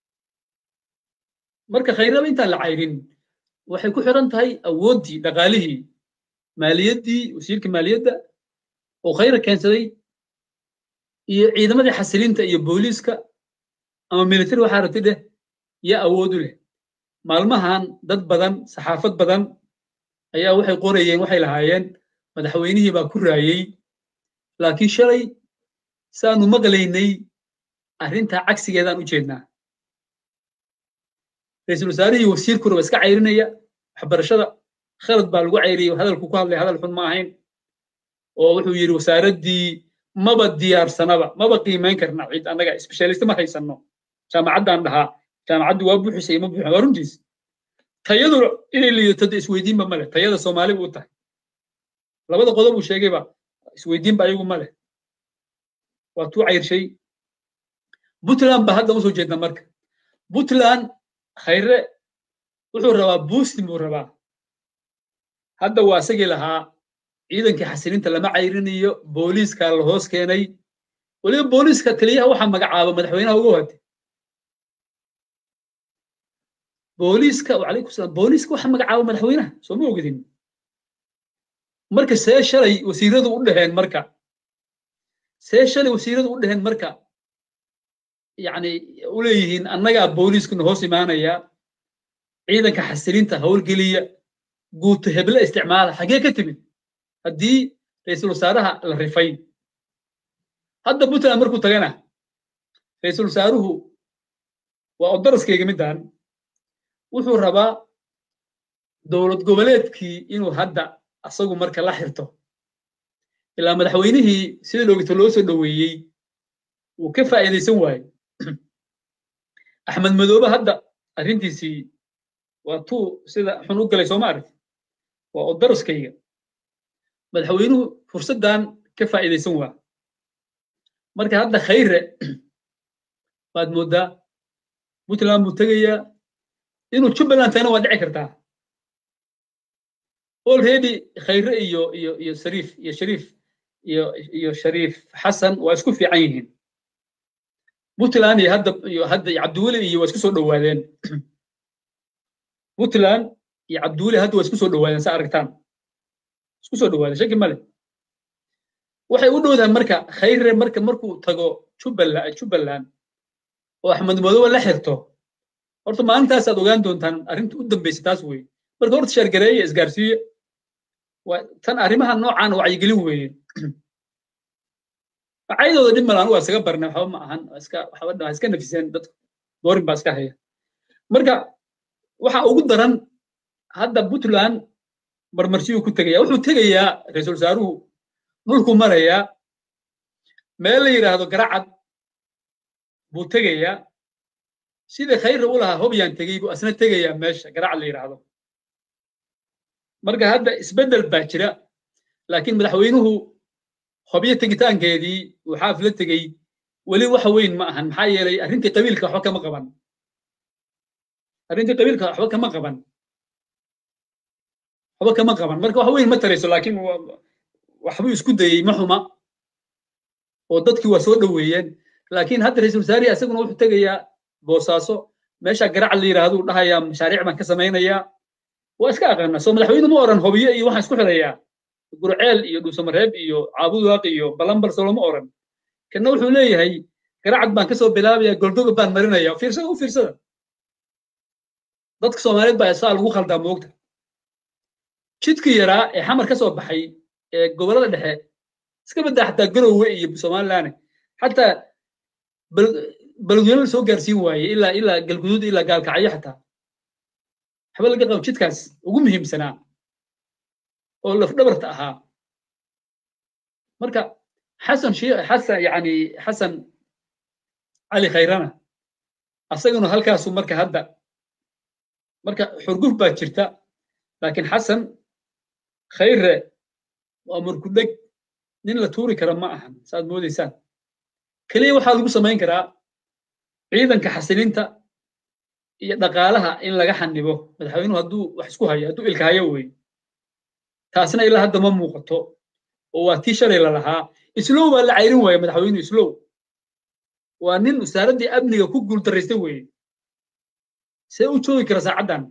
marka khayraba intaan la cayrin waxay ku xiran tahay awooddii dhaqaalihii maaliyaddii wasiirka maaliyadda oo khayra keensaday iyo ciidamadii xasilinta iyo booliiska ama military waxaa rabti dheh yaa awood u leh maalmahan dad badan saxaafad badan ayaa waxay qorayeen waxay lahaayeen madaxweynihii baa ku raayey laakiin shalay saanu maqlaynay arrintaa cagsigeedaan u jeednaa ra-iisul wasaarihii wasiirkuna waa iska cayrinaya waxbarashada khalad baa lagu cayriyey hadalku ku hadlay hadal xun ma ahayn oo wuxuu yidhi wasaaraddii maba diyaarsanaba maba qiimayn karna cid annaga specialist ma haysanno jaamacaddaan dhahaa jaamacaddu waa buuxisay ma buuxin waa runtiis tayadu inay liidato isweydiinba ma leh tayada soomaali buu tahay labada qodob uu sheegayba isweydiinba ayagu ma leh waa tuu cayrshay puntland baa hadda usoo jeedna marka puntland khayre wuxuu rabaa boostin buu rabaa hadda waa isagii lahaa ciidankii xasilinta lama cayrinayo booliiska la hoos keenay weliba booliiska taliyaha waxaa magacaaba madaxweynaha ugu hate booliiska wacalaykum salaam booliiska waxaa magacaaba madaxweynaha soo ma ogidin marka see shalay wasiiradu u dhaheen marka see shalay wasiiradu u dhaheen marka yani u leeyihiin annagaa booliiskuna hoos imaanaya ciidanka xasilinta howlgeliya guuto heble isticmaala xagee ka timid haddii ra-iisul wasaaraha la rifay hadda puntland markuu tagana ra-iisul wasaaruhu waa odaraskayga middan wuxuu rabaa dowlad goboleedkii inuu hadda asagu marka la xirto ilaa madaxweynihii sida loogito loo soo dhoweeyey wuu ka faa'iidaysan waaye axmed madoobe hadda arrintiisii waa tuu sida xun u galay sooma arag waa odaraskayga madaxweynuhu fursaddan ka faa'iidaysan waa marka hadda khayre baad mooddaa puntland buu tegayaa inuu jubbaland tagana waa dhici kartaa already khayre iyo iyo iyo shariif iyo shariif iyo iyo shariif xasan waa isku fiican yihiin puntland iyo hadda iyo hadda iyo cabdiweli iyo waa isku soo dhowaadeen puntland iyo cabdiweli hadda waa isku soo dhowaadeen sa aragtaan isku soo dhowaadeen shaki male waxay u dhowdaan marka khayre marka markuu tago jubbaland jubbaland oo axmed madoobe la xirto horta maalintaasaad ogaan doontaan arrinta u dambaysa taas weeye marka horta sheergareeya isgaarsiiye waa tan arrimaha noocan wacyigelin weeye caydooda dhib malaan waa iskaga barnay waxba ma ahan iska waxba dhaa iska nafiseen dadku doorin baa iska haya marka waxa ugu daran hadda puntland marmarsiyuu ku tegaya wuxuu tegayaa ra-iisul wasaaruhu dhulku marayaa meel la yidhaahdo garacad buu tegayaa sida khayra u lahaa hobyaan tegey buu asna tegayaa meesha garacad la yidhaahdo marka hadda isbeddel baa jira laakiin madaxweynuhu hobyo tegitaankeedii uu xaaf la tegey weli waxa weyn ma ahan maxaa yeelay arrintii qabiilka waxba kama qaban arrintii qabiilka waxba kama qaban waxba kama qaban marka wax weyn ma tarayso laakiin waxbuu isku dayey ma xuma oo dadkii waa soo dhoweeyeen laakiin hadda ra-iisul wasaarihi isaguna wuxuu tegayaa boosaaso meesha garacad la yidhaahdo uu dhahayaa mashaariic baan ka samaynayaa waa iska aqaana soo madaxweyne ma oran hobiye iyo waxaan isku xirayaa gurceel iyo dhuusamareeb iyo caabudaaq iyo balambal soo lama oran kana wuxuu leeyahay garacad baan kasoo bilaabaya goldoga baan marinaya fiirsada u fiirsada dadka soomaaliyeed baa saa lagu khaldaa moogta jidkii yaraa ee xamar ka soo baxay ee gobollada dhexe iska baddaa xataa garowe iyo somaliland xataa balguyana soo gaarsiin waaye ilaa ilaa galguduud ilaa gaalkacyo xataa waxba laga qabo jidkaas ugu muhiimsanaa oo lafdhabarta ahaa marka xasan xasan yani xasan cali khayrana asaguna halkaasu marka hadda marka xurguf baa jirta laakiin xasan khayre waa murkudheg nin la tuuri kara ma ahan saaad moodaysaan keliya waxaa lagu samayn karaa ciidanka xasilinta iyo dhaqaalaha in laga xanibo madaxweynuhu hadduu wax isku hayo hadduu ilka hayo wey taasna ilaa hadda ma muuqato oo waa tii shalay la lahaa islow baa la cayrin waaya madaxweynuhu islow waa nin wasaaraddii amniga ku guuldarraystay weeye see u joogi kara saacaddan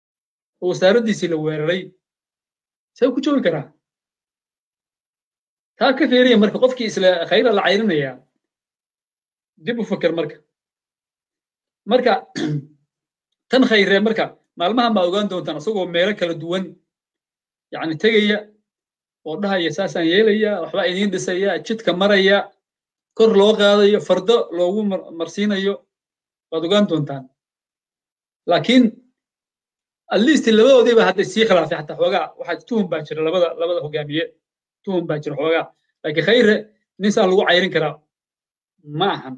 oo wasaaraddiisii la weeraray see ku joogi karaa taa ka feeriya marka qofkii isla khayra la cayrinaya dib u fakar marka marka tan khayre marka maalmahan baa ogaan doontaan isagoo meelo kala duwan yani tegaya oo dhahaya saasaan yeelaya waxbaa idiin dhisaya jidka maraya kor loo qaadayo fardo loogu marsiinayo waad ogaan doontaan laakiin at least labadoodiiba hadday sii khilaafay xataa xoogaa waxaa tuhum baa jira labada labada hogaamiye tuhum baa jira xoogaa laakiin khayre nin saa lagu cayrin karaa ma ahan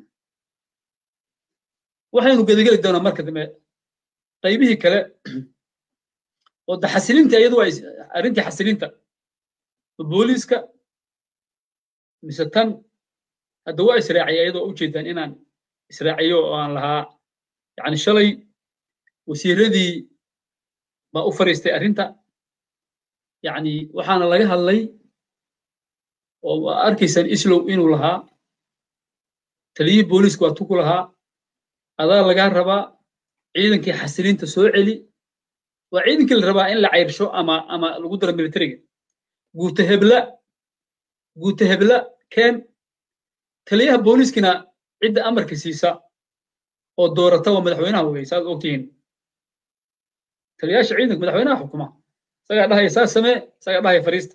waxaynu gedageli doonaa marka dambe qaybihii kale oo da xasilinta iyadu waa arrintii xasilinta booliiska mise tan hadda waa israaciya iyadoo ujeedaan inaan israaciyo oo aan lahaa yani shalay wasiiradii baa u fariistay arrinta yani waxaana laga hadlay oo arkaysaan islow inuu lahaa taliyihii booliiska waa tuku lahaa adaa lagaa rabaa ciidankii xasilinta soo celi waa ciidankii la rabaa in la cayrsho ama ama lagu daro militariga guuta hebla guuta hebla keen taliyaha booliiskina cidda amarka siisa oo doorata waa madaxweynaha wey saad ogtihiin taliyaasha ciidanka madaxweynaha xukuma isagaa dhahaya saa samee isagaa dhahaya fariista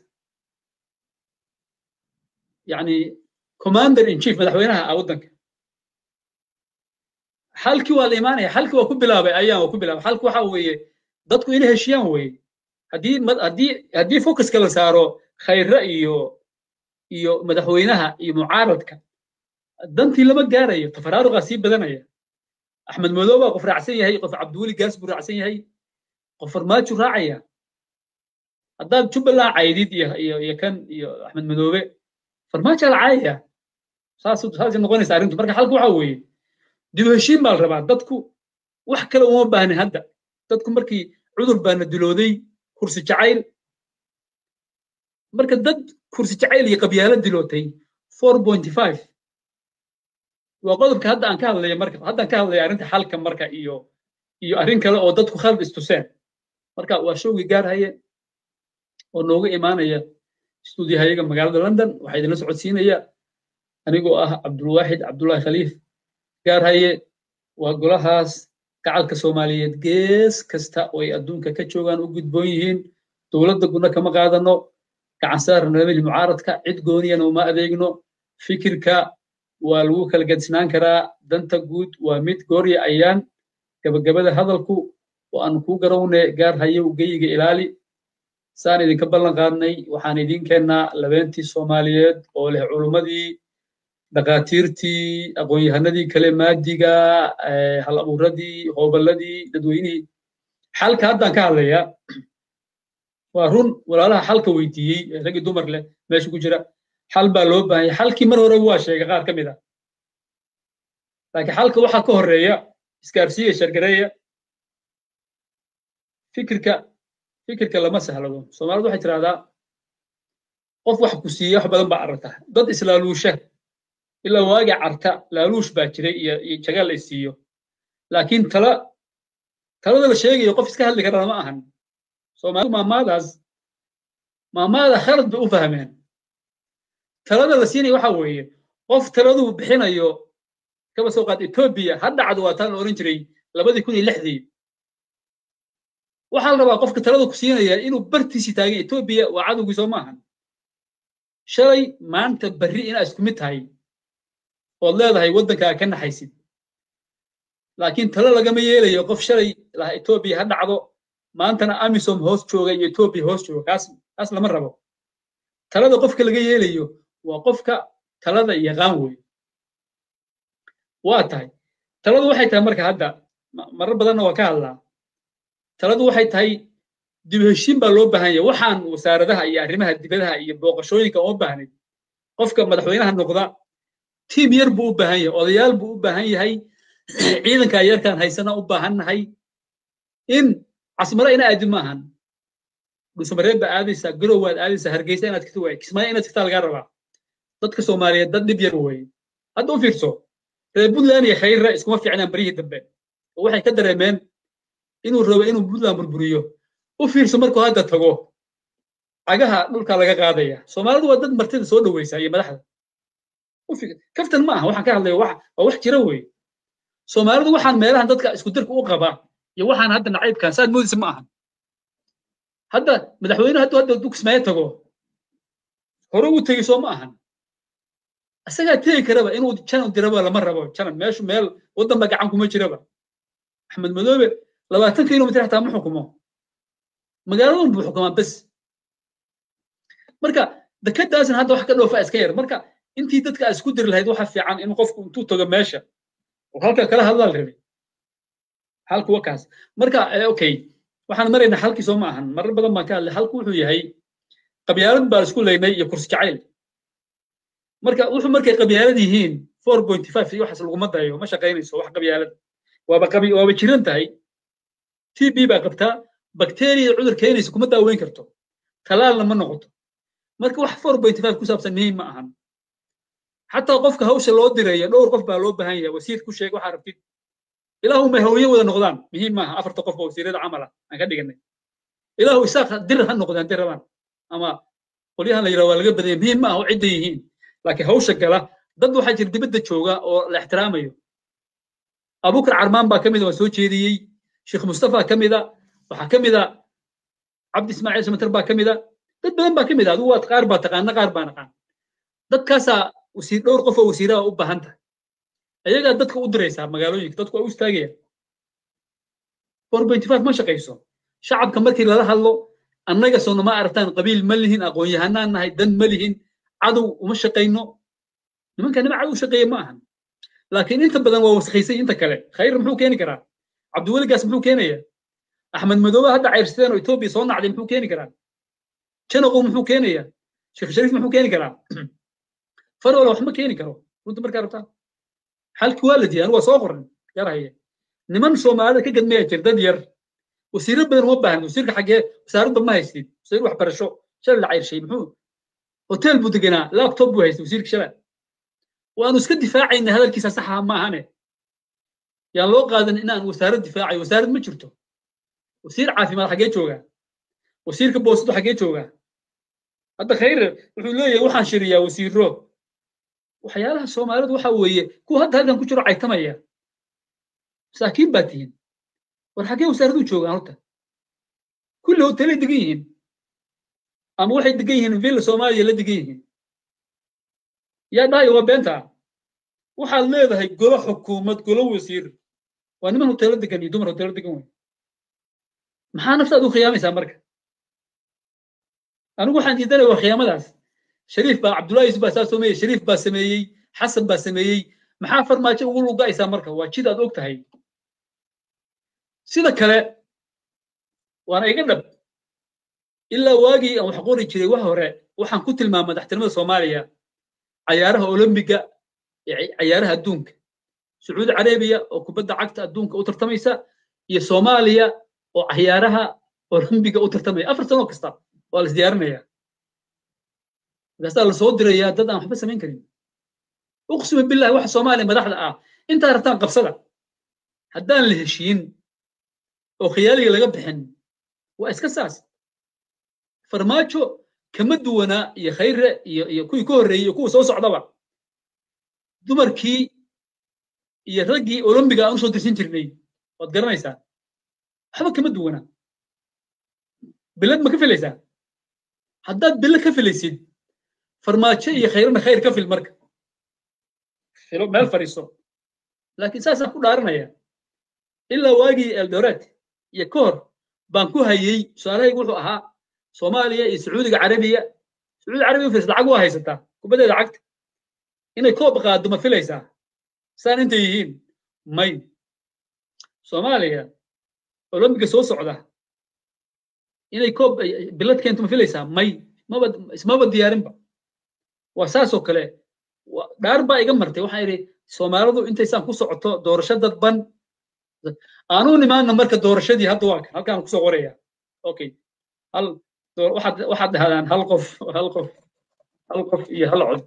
yani commander in chief madaxweynaha ah waddanka xalkii waa la imaanaya xalkii waa ku bilaabay ayaan waa ku bilaabay xalki waxa weeye dadku inay heshiyaan weeye haddii haddii haddii focuska la saaro khayre iyo iyo madaxweynaha iyo mucaaradka dantii lama gaarayo tafaraaruqaa sii badanaya axmed madow baa qof raacsan yahay qof cabdiweli gaas buu raacsan yahay qof farmaajo raacaya haddaad jubbaland caydid iyo iyo iyo kan iyo axmed madoobe farmaajo la caayaya saas saasay noqonaysa arrintu marka xalku waxa weeye dib heshiin baa la rabaa dadku wax kale uma baahnin hadda dadku markii cudur baana dilooday kursi jacayl marka dad kursi jacayl iyo qabyaalo dilootay four point five waa qodobka hadda aan ka hadlaya marka haddaan ka hadlaya arrinta xalka marka iyo iyo arrin kale oo dadku khalad istuseen marka waa showgii gaarhaye oo nooga imaanaya stuudiyahayaga magaalada london waxaa idinla socodsiinaya anigoo ah cabdulwaaxid cabdullahi khaliif gaarhaye waa golahaas gacalka soomaaliyeed gees kasta oo ay adduunka ka joogaan u gudboon yihiin dowladda guna kama qaadano gacan saar nabadii mucaaradka cid gooniyana uma adeegno fikirka waa lagu kala gadisnaan karaa danta guud waa mid goorya ayaan gabagabada hadalku oo aan kuu garawne gaar haye ugeyiga ilaali saan idinka ballan qaadnay waxaan idiin keennaa labeentii soomaaliyeed oo leh culummadii dhakhaatiirtii aqoon-yahanadii kale maadiga hal abuuradii hooballadii dadweynihii xalka haddaan ka hadlayaa waa run walaalaha xalka weydiiyey raggii dumar leh meesha ku jira xal baa loo baahan yahay xalkii mar horeba waa sheegay qaar ka mid a laakiin xalka waxaa ka horreeya isgaarsiiya shargareeya fikirka fikirka lama sahlado soomaalidu waxay tidhahdaa qof wax ku siiya wax badan baa aragta dad islaaluusha ilaa waagi carta laaluush baa jiray iyo iyo jagaal la isiiyo laakiin tala talada la sheegayo qof iska hadli karana ma ahan soomaalidu maamaadaas maamaada khalad bay u fahmeen talada la siinaya waxa weeye qof taladuu bixinayo kaba soo qaad etoobiya ha dhacdo waa taan la oran jiray labadii kun iyo lixdii waxaa la rabaa qofka talada ku siinaya inuu bartiisii taagan etoobiya waa cadowgii soo maahan shalay maanta berri inaa isku mid tahay ood leedahay waddankaa ka naxaysid laakiin talo lagama yeelayo qof shalay laha etoobiya ha dhacdo maantana amisom hoos jooga iyo etoobiya hoos jooga kaas kaas lama rabo talada qofka laga yeelayo waa qofka talada yaqaan wey waa tahay taladu waxay tahay marka hadda marar badanna waa ka hadlaa taladu waxay tahay dib heshiin baa loo baahan yahay waxaan wasaaradaha iyo arrimaha dibadaha iyo booqashooyinka uma baahnayd qofka madaxweynaha noqda tiim yar buu u baahan yahay odayaal buu u baahan yahay ciidanka yarkaan haysana u baahan nahay in casmaro ina aadin ma ahan dhuusamareeb baa aadaysaa garow waad aadaysaa hargeysa inaad kata waay kismaayo inaad kagtaa lagaa rabaa dadka soomaaliyeed dad dhib yar weeye hadda u fiirso reer puntland iyo khayra iskuma fiicnaan baryihii dambe oo waxay ka dareemeen inuu rabo inuu puntland burburiyo u fiirso markuu hadda tago cagaha dhulka laga qaadaya soomaalidu waa dad martida soo dhaweysa iyo madaxda kaftan ma aha waxaan ka hadlaya waa wax jira weeye soomaalidu waxaan meelahan dadka isku dirka u qabaa iyo waxaan hadda nacaybkan saad moodisa ma ahan hadda madaxweyne hadduu hadda duu kismaayo tago hore uu tegi soo ma ahan isagaa tegi karaba inuu janan diraba lama rabo janan meeshu meel waddanba gacan kuma jiraba axmed madoobe labaatan kilomitr xataa ma xukumo magaaladan buu xukumaa bes marka dekadaasna hadda wax ka dhoofa iska yar marka intii dadka isku diri lahayd waxa fiican in qofku intuu tago meesha oo halka kala hadlaa la rabay halku waa kaas marka okay waxaan maraynaa halkii soo ma ahan marar badan baan ka hadlay halku wuxuu yahay qabyaalad baa isku leynay iyo kursi jacayl marka wuxuu markay qabyaalad yihiin four point five iyo waxaas laguma dayo ma shaqaynayso wax qabyaalad waaba qabi waaba jiran tahay t b baa qabtaa bakteriya cudur keenaysa kuma daaweyn karto talaalna ma noqoto marka wax four point five ku saabsan muhiim ma ahan xataa qofka hawsha loo diraya dhowr qof baa loo baahan yahay wasiir ku sheeg waxaa rabtid ilaahu may hawye wada noqdaan muhiim maaha afarta qof oo wasiirada camala aan ka dhiganay ilaahu isaaq dir ha noqdaan dir rabaan ama qolyahan la yidhaha waa laga badanya muhiim maaha oo cidda yihiin laakiin hawsha gala dad waxaa jira dibadda jooga oo la ixtiraamayo abukar carmaan baa ka mida waa soo jeediyey sheekh mustafa ka mida waxaa ka mida cabdi ismaaciil samatar baa ka mida dad badan baa ka mida adigu waad qaar baa taqaana qaar baa naqaan dadkaasaa wasiir dhowr qof oo wasiiraha u baahan tahay ayagaa dadka u diraysaa magaalooyinka dadku waa u istaagayaan four point five ma shaqayso shacabka markii lala hadlo annaga soona ma aragtaan qabiil ma lihin aqoon-yahanaan nahay dan ma lihin cadow uma shaqayno nimanka nima cadow shaqeeya ma ahan laakiin inta badan waa wasakhaysay inta kale khayr muxuu keeni karaa cabdiweligaas muxuu keenaya axmed madoobe hadda cayrsadeen oo etoobiya soo nacday muxuu keeni karaa janaqow muxuu keenaya sheekh shariif muxuu keeni karaa farwala wax ma keeni karo runta markaa rabtaa xalki waa la diiday anigu waa soo qoran yar haye niman soomaalida ka gadmaya jir dad yar wasiiro badan uma baahan wasiirka xaggee wasaaradda ma haystid wasiir waxbarasho shalay la cayrshay muxuu hotel buu deganaa laptop buu haystay wasiirka shalay waanu iska difaacayna hadalkiisa saxa ma ahane yaan loo qaadan inaan wasaarad difaacayo wasaarad ma jirto wasiir caafimaad xaggee joogaa wasiirka boosadu xaggee joogaa hadda khayr wuxuu leeyahay waxaan shiriyaa wasiiro waxyaalaha soomaalidu waxa weeye kuwa hadda halkan ku jiro caytamaya masaakiin baa tihiin war xaggee wasaaradu joogaan horta kulli hotelay degan yihiin ama waxay degan yihiin villa soomaaliya la degan yihiin yaa dhahayo waa beenta waxaad leedahay golo xukuumad golo wasiir waa niman hoteelo degan iyo dumar hoteelo degan wey maxaa naftaad u khiyaamaysaa marka anigu waxaan diidanaya waa khiyaamadaas shariif baa cabdullahi yusuf baa saa sameeyey shariif baa sameeyey xasan baa sameeyey maxaa farmaajo ugu lugaysaa marka waa jid aad og tahay sida kale waana iga dhab ilaa waagii aan wax qori jiray wax hore waxaan ku tilmaamay madaxtinimada soomaaliya cayaaraha olombiga cayaaraha adduunka sacuudi carabiya oo kubadda cagta adduunka u tartamaysa iyo soomaaliya oo cayaaraha olombiga u tartamaya afar sano kasta waa la isdiyaarinaya markaasaa lasoo dirayaa dad aan waxba samayn karin uqsima billahi waxa soomaaliya madaxda ah intaa rabtaan qabsada haddaan la heshiin oo khiyaaliga laga bixin waa iska saas farmaajo kama duwanaa iyo khayre iyo iyo kuwii ka horreeyey iyo kuwa soo socdaba dumarkii iyo raggii olombiga aan usoo dirsin jirnay waad garanaysaa waxba kama duwanaa bilad ma ka filaysaa haddaad bilo ka filaysid farmaajo iyo khayrana khayr ka fil marka filo meel fadhiiso laakiin saasaan ku dhaaranaya ilaa waagii eldoret iyo ka hor baan ku hayey su-aalahaygu wuxuu ahaa soomaaliya iyo sacuudiga carabiya sacuudi carabiya firs lacag waa haysataa kubaddeeda cagta inay koob qaaddo ma filaysaa saan intay yihiin may soomaaliya olombiga soo socda inay koob bilad keento ma filaysaa may maba ismaba diyaarinba waa saasoo kale dhaar baa iga martay waxaan idhi soomaalidu intaysaan ku socoto doorasho dadban aanu nimaana marka doorashadii hadda waa kan halkaan kusoo qoraya okay hal waxaad waxaad dhahdaan hal qof hal qof hal qof iyo hal cod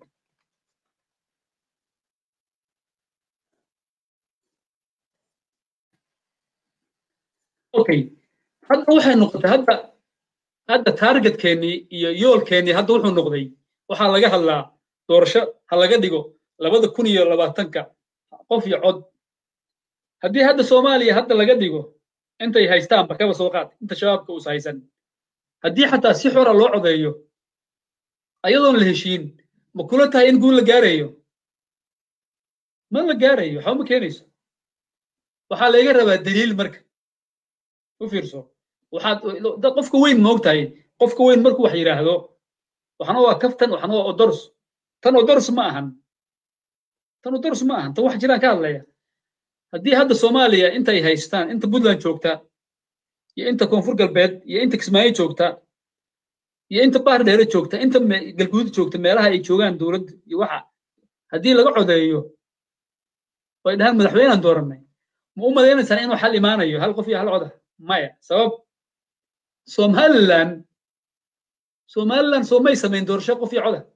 okay hadda waxay noqotay hadda hadda taargetkeenii iyo yoolkeennii hadda wuxuu noqday waxaa laga hadlaa doorasho ha laga dhigo labada kun iyo labaatanka qof iyo cod haddii hadda soomaaliya hadda laga dhigo intay haystaanba kaba soo qaad inta shabaabka uus haysan haddii xataa si xora loo codeeyo ayadoon la heshiin ma kula tahay in guul la gaarayo ma la gaarayo waxba ma keenayso waxaa layga rabaa daliil marka u fiirso waxaad qofka weyn moog tahay qofka weyn markuu wax yidhaahdo waxna waa kaftan waxna waa odors tan odors ma ahan tan odors ma ahan tan wax jiraan ka hadlaya haddii hadda soomaaliya intay haystaan inta puntland joogta iyo inta koonfur galbeed iyo inta kismaayo joogta iyo inta baar dheere joogta inta galguud joogta meelaha ay joogaan dowladda iyo waxa haddii laga codeeyo way dhahaan madaxweynaan doorannay ma u malaynaysaan inuu xal imaanayo hal qof iyo hal coda maya sabab somaliland somaliland soo may samayn doorasho qof iyo coda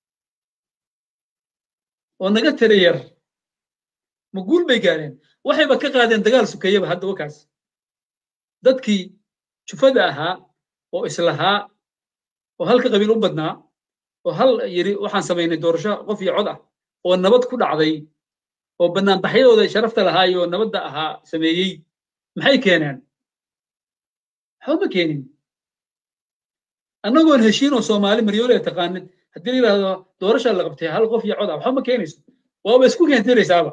oo naga tira yar ma guul bay gaareen waxayba ka qaadeen dagaal sukeeyaba hadda wakaas dadkii jufada ahaa oo islahaa oo halka qabiil u badnaa oo hal yiri waxaan samaynay doorasho qof iyo cod ah oo nabad ku dhacday oo banaanbaxyadooda sharafta lahaayoo nabadda ahaa sameeyey maxay keeneen waxba ma keenin annagoon heshiin oo soomaali maryoole ee taqaanid haddii la yidhaahdo doorasha la qabtay hal qof iyo cod ah waxba ma keenayso waaba isku keentiraysaaba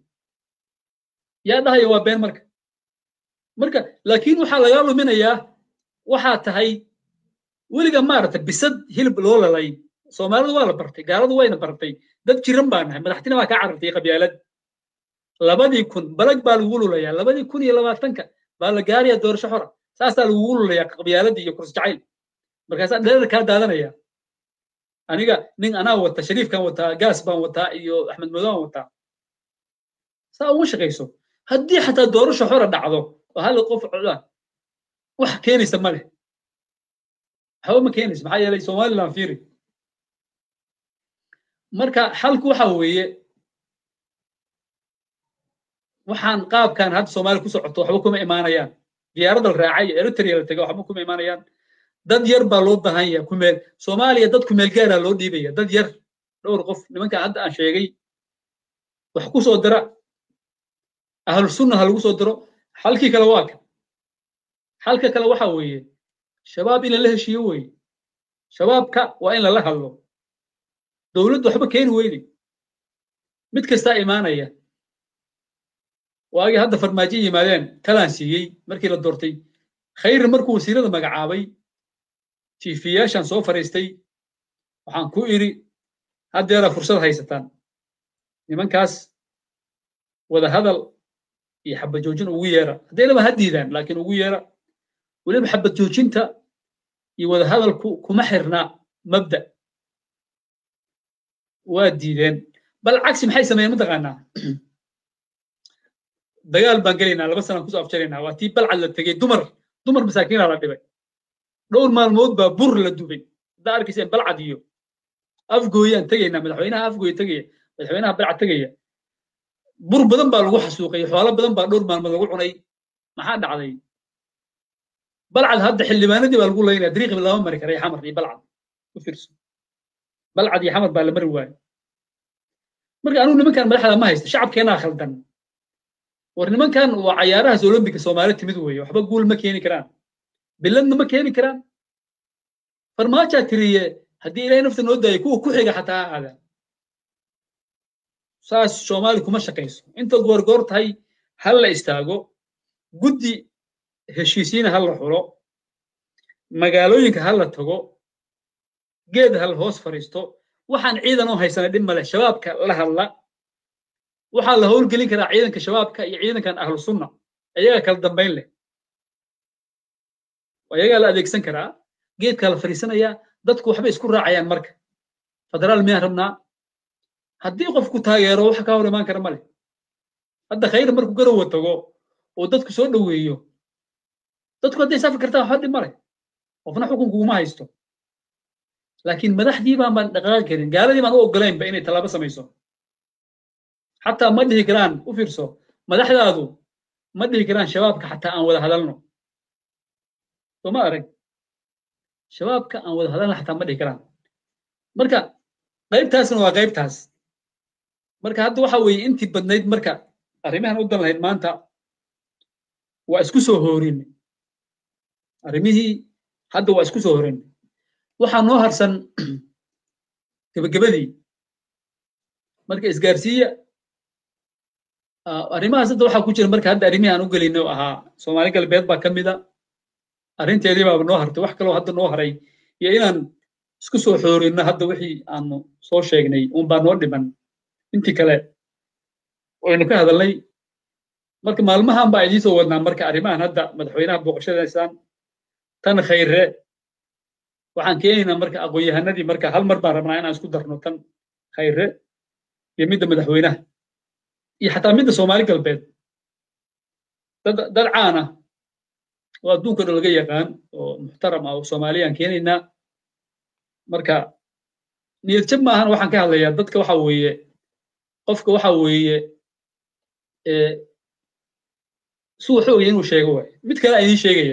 yaa dhahaya waa been marka marka laakiin waxaa lagaa luminayaa waxaa tahay weliga maaragtay bisad hilib loo lalay soomaalidu waa la bartay gaaladu wayna bartay dad jiran baa nahay madaxtina baa kaa carartay qabyaalad labadii kun balag baa lagu lulayaa labadii kun iyo labaatanka baa la gaarayaa doorasho xora saasaa lagugu lulayaa qabyaaladii iyo kursi jacayl markaasaa dherer kaa daadanaya aniga nin anaa wata shariifkan wataa gaas baan wataa iyo axmed madooban wataa saa uma shaqayso haddii xataa doorasho xora dhacdo oo hal qof coda wax keenaysa ma leh waxba ma keenayso maxaa yeelay somaliland fiiri marka xalku waxa weeye waxaan qaabkan hadda soomaaliya ku socoto waxba kuma imaanayaan diyaaradda la raacay iyo eritrea la tegay waxba kuma imaanayaan dad yar baa loo baahan yahay kumeel soomaaliya dad kumeel gaaraa loo dhiibaya dad yar dhowr qof nimanka hadda aan sheegay wax ku soo dira ahlu sunna ha lagu soo diro xalkii kale waa ka xalka kale waxa weeye shabaab in lala heshiiyo weeye shabaabka waa in lala hadlo dowladdu waxba keeni weyde mid kastaa imaanaya waagii hadda farmaajo yimaadeen talaan siiyey markii la doortay khayr markuu wasiirada magacaabay tiifiyaashan soo fariistay waxaan ku idhi haddeeraa fursad haysataan nimankaas wada hadal iyo xabad joojin ugu yeera hadday laba ha diidaan laakiin ugu yeera weliba xabad joojinta iyo wada hadalku kuma xirna mabda waa diideen bal cagsi maxay sameeyeen mataqaanaa dagaal baan gelaynaa laba sanaan kusoo afjaraynaa waa tii balcad la tegey dumar dumar masaakiinaa la dhibay dhowr maalmood baa bur la dubay haddaa arkayseen balcad iyo afgooyaan tegaynaa madaxweynaha afgooya tegaya madaxweynaha balcad tegaya bur badan baa lagu xasuuqay xoolo badan baa dhowr maalmood lagu cunay maxaa dhacday balcad hadda xildhibaanadii baa lagu laynaya dariiqi lama mari karay xamar iyo balcad u fiirso balcad iyo xamar baa la mari waayo marka anugu nimankan madaxda ma haysta shacabkeenaa khaldan war nimankan waa cayaarahaas olombika soomaali timid weeye waxba guul ma keeni karaan biladna ma keeni karaan farmaajaa tiriye haddii ilahay nafta noo daayay kuwa ku xiga xataa ha aadaan saas soomaali kuma shaqayso intaad goorgoor tahay ha la istaago guddi heshiisiina ha la xulo magaalooyinka ha la tago geed ha la hoos fadhiisto waxaan ciidan oo haysana dhib male shabaabka la hadla waxaa la howlgelin karaa ciidanka shabaabka iyo ciidankan ahlu sunna ayagaa kala dambayn leh ayagaa la adeegsan karaa geedkaa la fadhiisanayaa dadku waxbay isku raacayaan marka federaal miyaan rabnaa haddii qofku taageero waxa ka hor imaan kara male hadda khayr markuu garowa tago oo dadku soo dhoweeyo dadku hadday safi kartaan waxba dhib male qofna xukunkuguma haysto laakiin madaxdii baan baan dhaqaaqi karin gaaladii baan u ogolaynba inay tallaabo samayso xataa ma dhihi karaan u fiirso madaxdaadu ma dhihi karaan shabaabka xataa aan wada hadalno soo ma arag shabaabka aan wada hadalna xataa ma dhihi karaan marka qaybtaasna waa qaybtaas marka hadda waxa weeye intii badnayd marka arrimahan u dan lahayd maanta waa isku soo hoorin arrimihii hadda waa isku soo horin waxaa noo harsan gebagabadii marka isgaarsiiya arrimahaas hadda waxaa ku jira marka hadda arrimihii aan u gelinay oo ahaa soomaali galbeed baa ka mida arrinteedii baaba noo hartay wax kaloo hadda noo haray iyo inaan isku soo xoorinno hadda wixii aanu soo sheegnay unbaa noo dhiman intii kale waynu ka hadalnay marka maalmahan baa idiin soo wadnaa marka arrimahan hadda madaxweynaha booqashadaysaan tan khayre waxaan keenaynaa marka aqoon-yahanadii marka hal mar baan rabnaa inaan isku darno tan khayre iyo midda madaxweynaha iyo xataa midda soomaali galbeed dad dad caan ah oo adduunka dhan laga yaqaan oo muxtaram ah oo soomaaliyaan keenaynaa marka niyad jab maahan waxaan ka hadlayaa dadka waxa weeye qofka waxa weeye suu xoogaya inuu sheego waay mid kale aan idiin sheegaya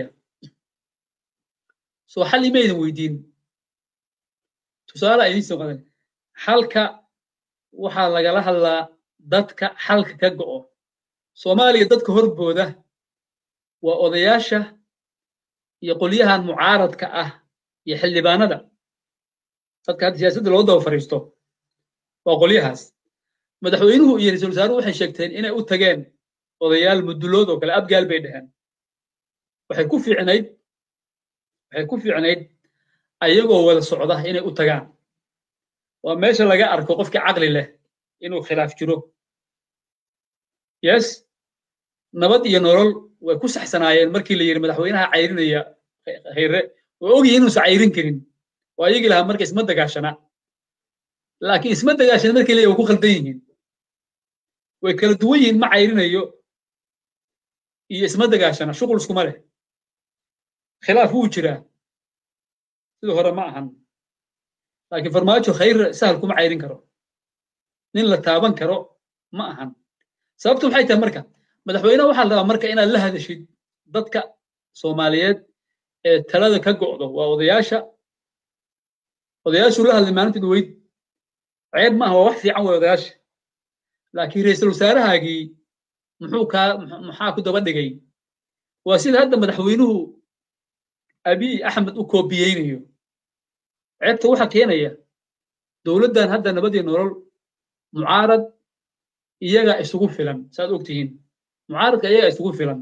soo xal ima idin weydiin tusaale aan idiin soo qadan xalka waxaa lagala hadlaa dadka xalka ka go'o soomaaliya dadka horbooda waa odayaasha iyo qolyahan mucaaradka ah iyo xildhibaanada dadka hadda siyaasadda loo daba fariisto waa qolyahaas madaxweynuhu iyo ra-iisul wasaaruhu waxay sheegteen inay u tageen odayaal mudulood oo kale abgaal bay dheheen waxay ku fiicnayd waxay ku fiicnayd ayagoo wada socda inay u tagaan waa meesha laga arko qofkii caqli leh inuu khilaaf jiro yes nabad iyo nolol way ku saxsanaayeen markii la yidhi madaxweynaha cayrinaya khayre oo ogyihin inuusan cayrin karin oo ayagii lahaa marka isma dagaashana laakiin isma dagaashana markii leeyahy way ku khaldan yihiin way kala duwan yihiin ma cayrinayo iyo isma dagaashana shuqul iskuma leh khilaaf wuu jiraa sidii hore ma ahan laakiin farmaajo khayr sahal kuma cayrin karo nin la taaban karo ma ahan sababtu maxay tahay marka madaxweynaha waxaa la rabaa marka inaad la hadashid dadka soomaaliyeed ee talada ka go'do waa odayaasha odayaashuu la hadlay maalintii dhaweyd ceeb maaha waa wax fiican way odayaasha laakiin ra-iisul wasaarahaagii muxuu kaa maxaa ku daba dhigay waa sida hadda madaxweynuhu abiy axmed u koobiyeynayo ceebta waxaa keenaya dowladdan hadda nabadii nolol mucaarad iyagaa isugu filan saad og tihiin mucaaradka iyagaa isugu filan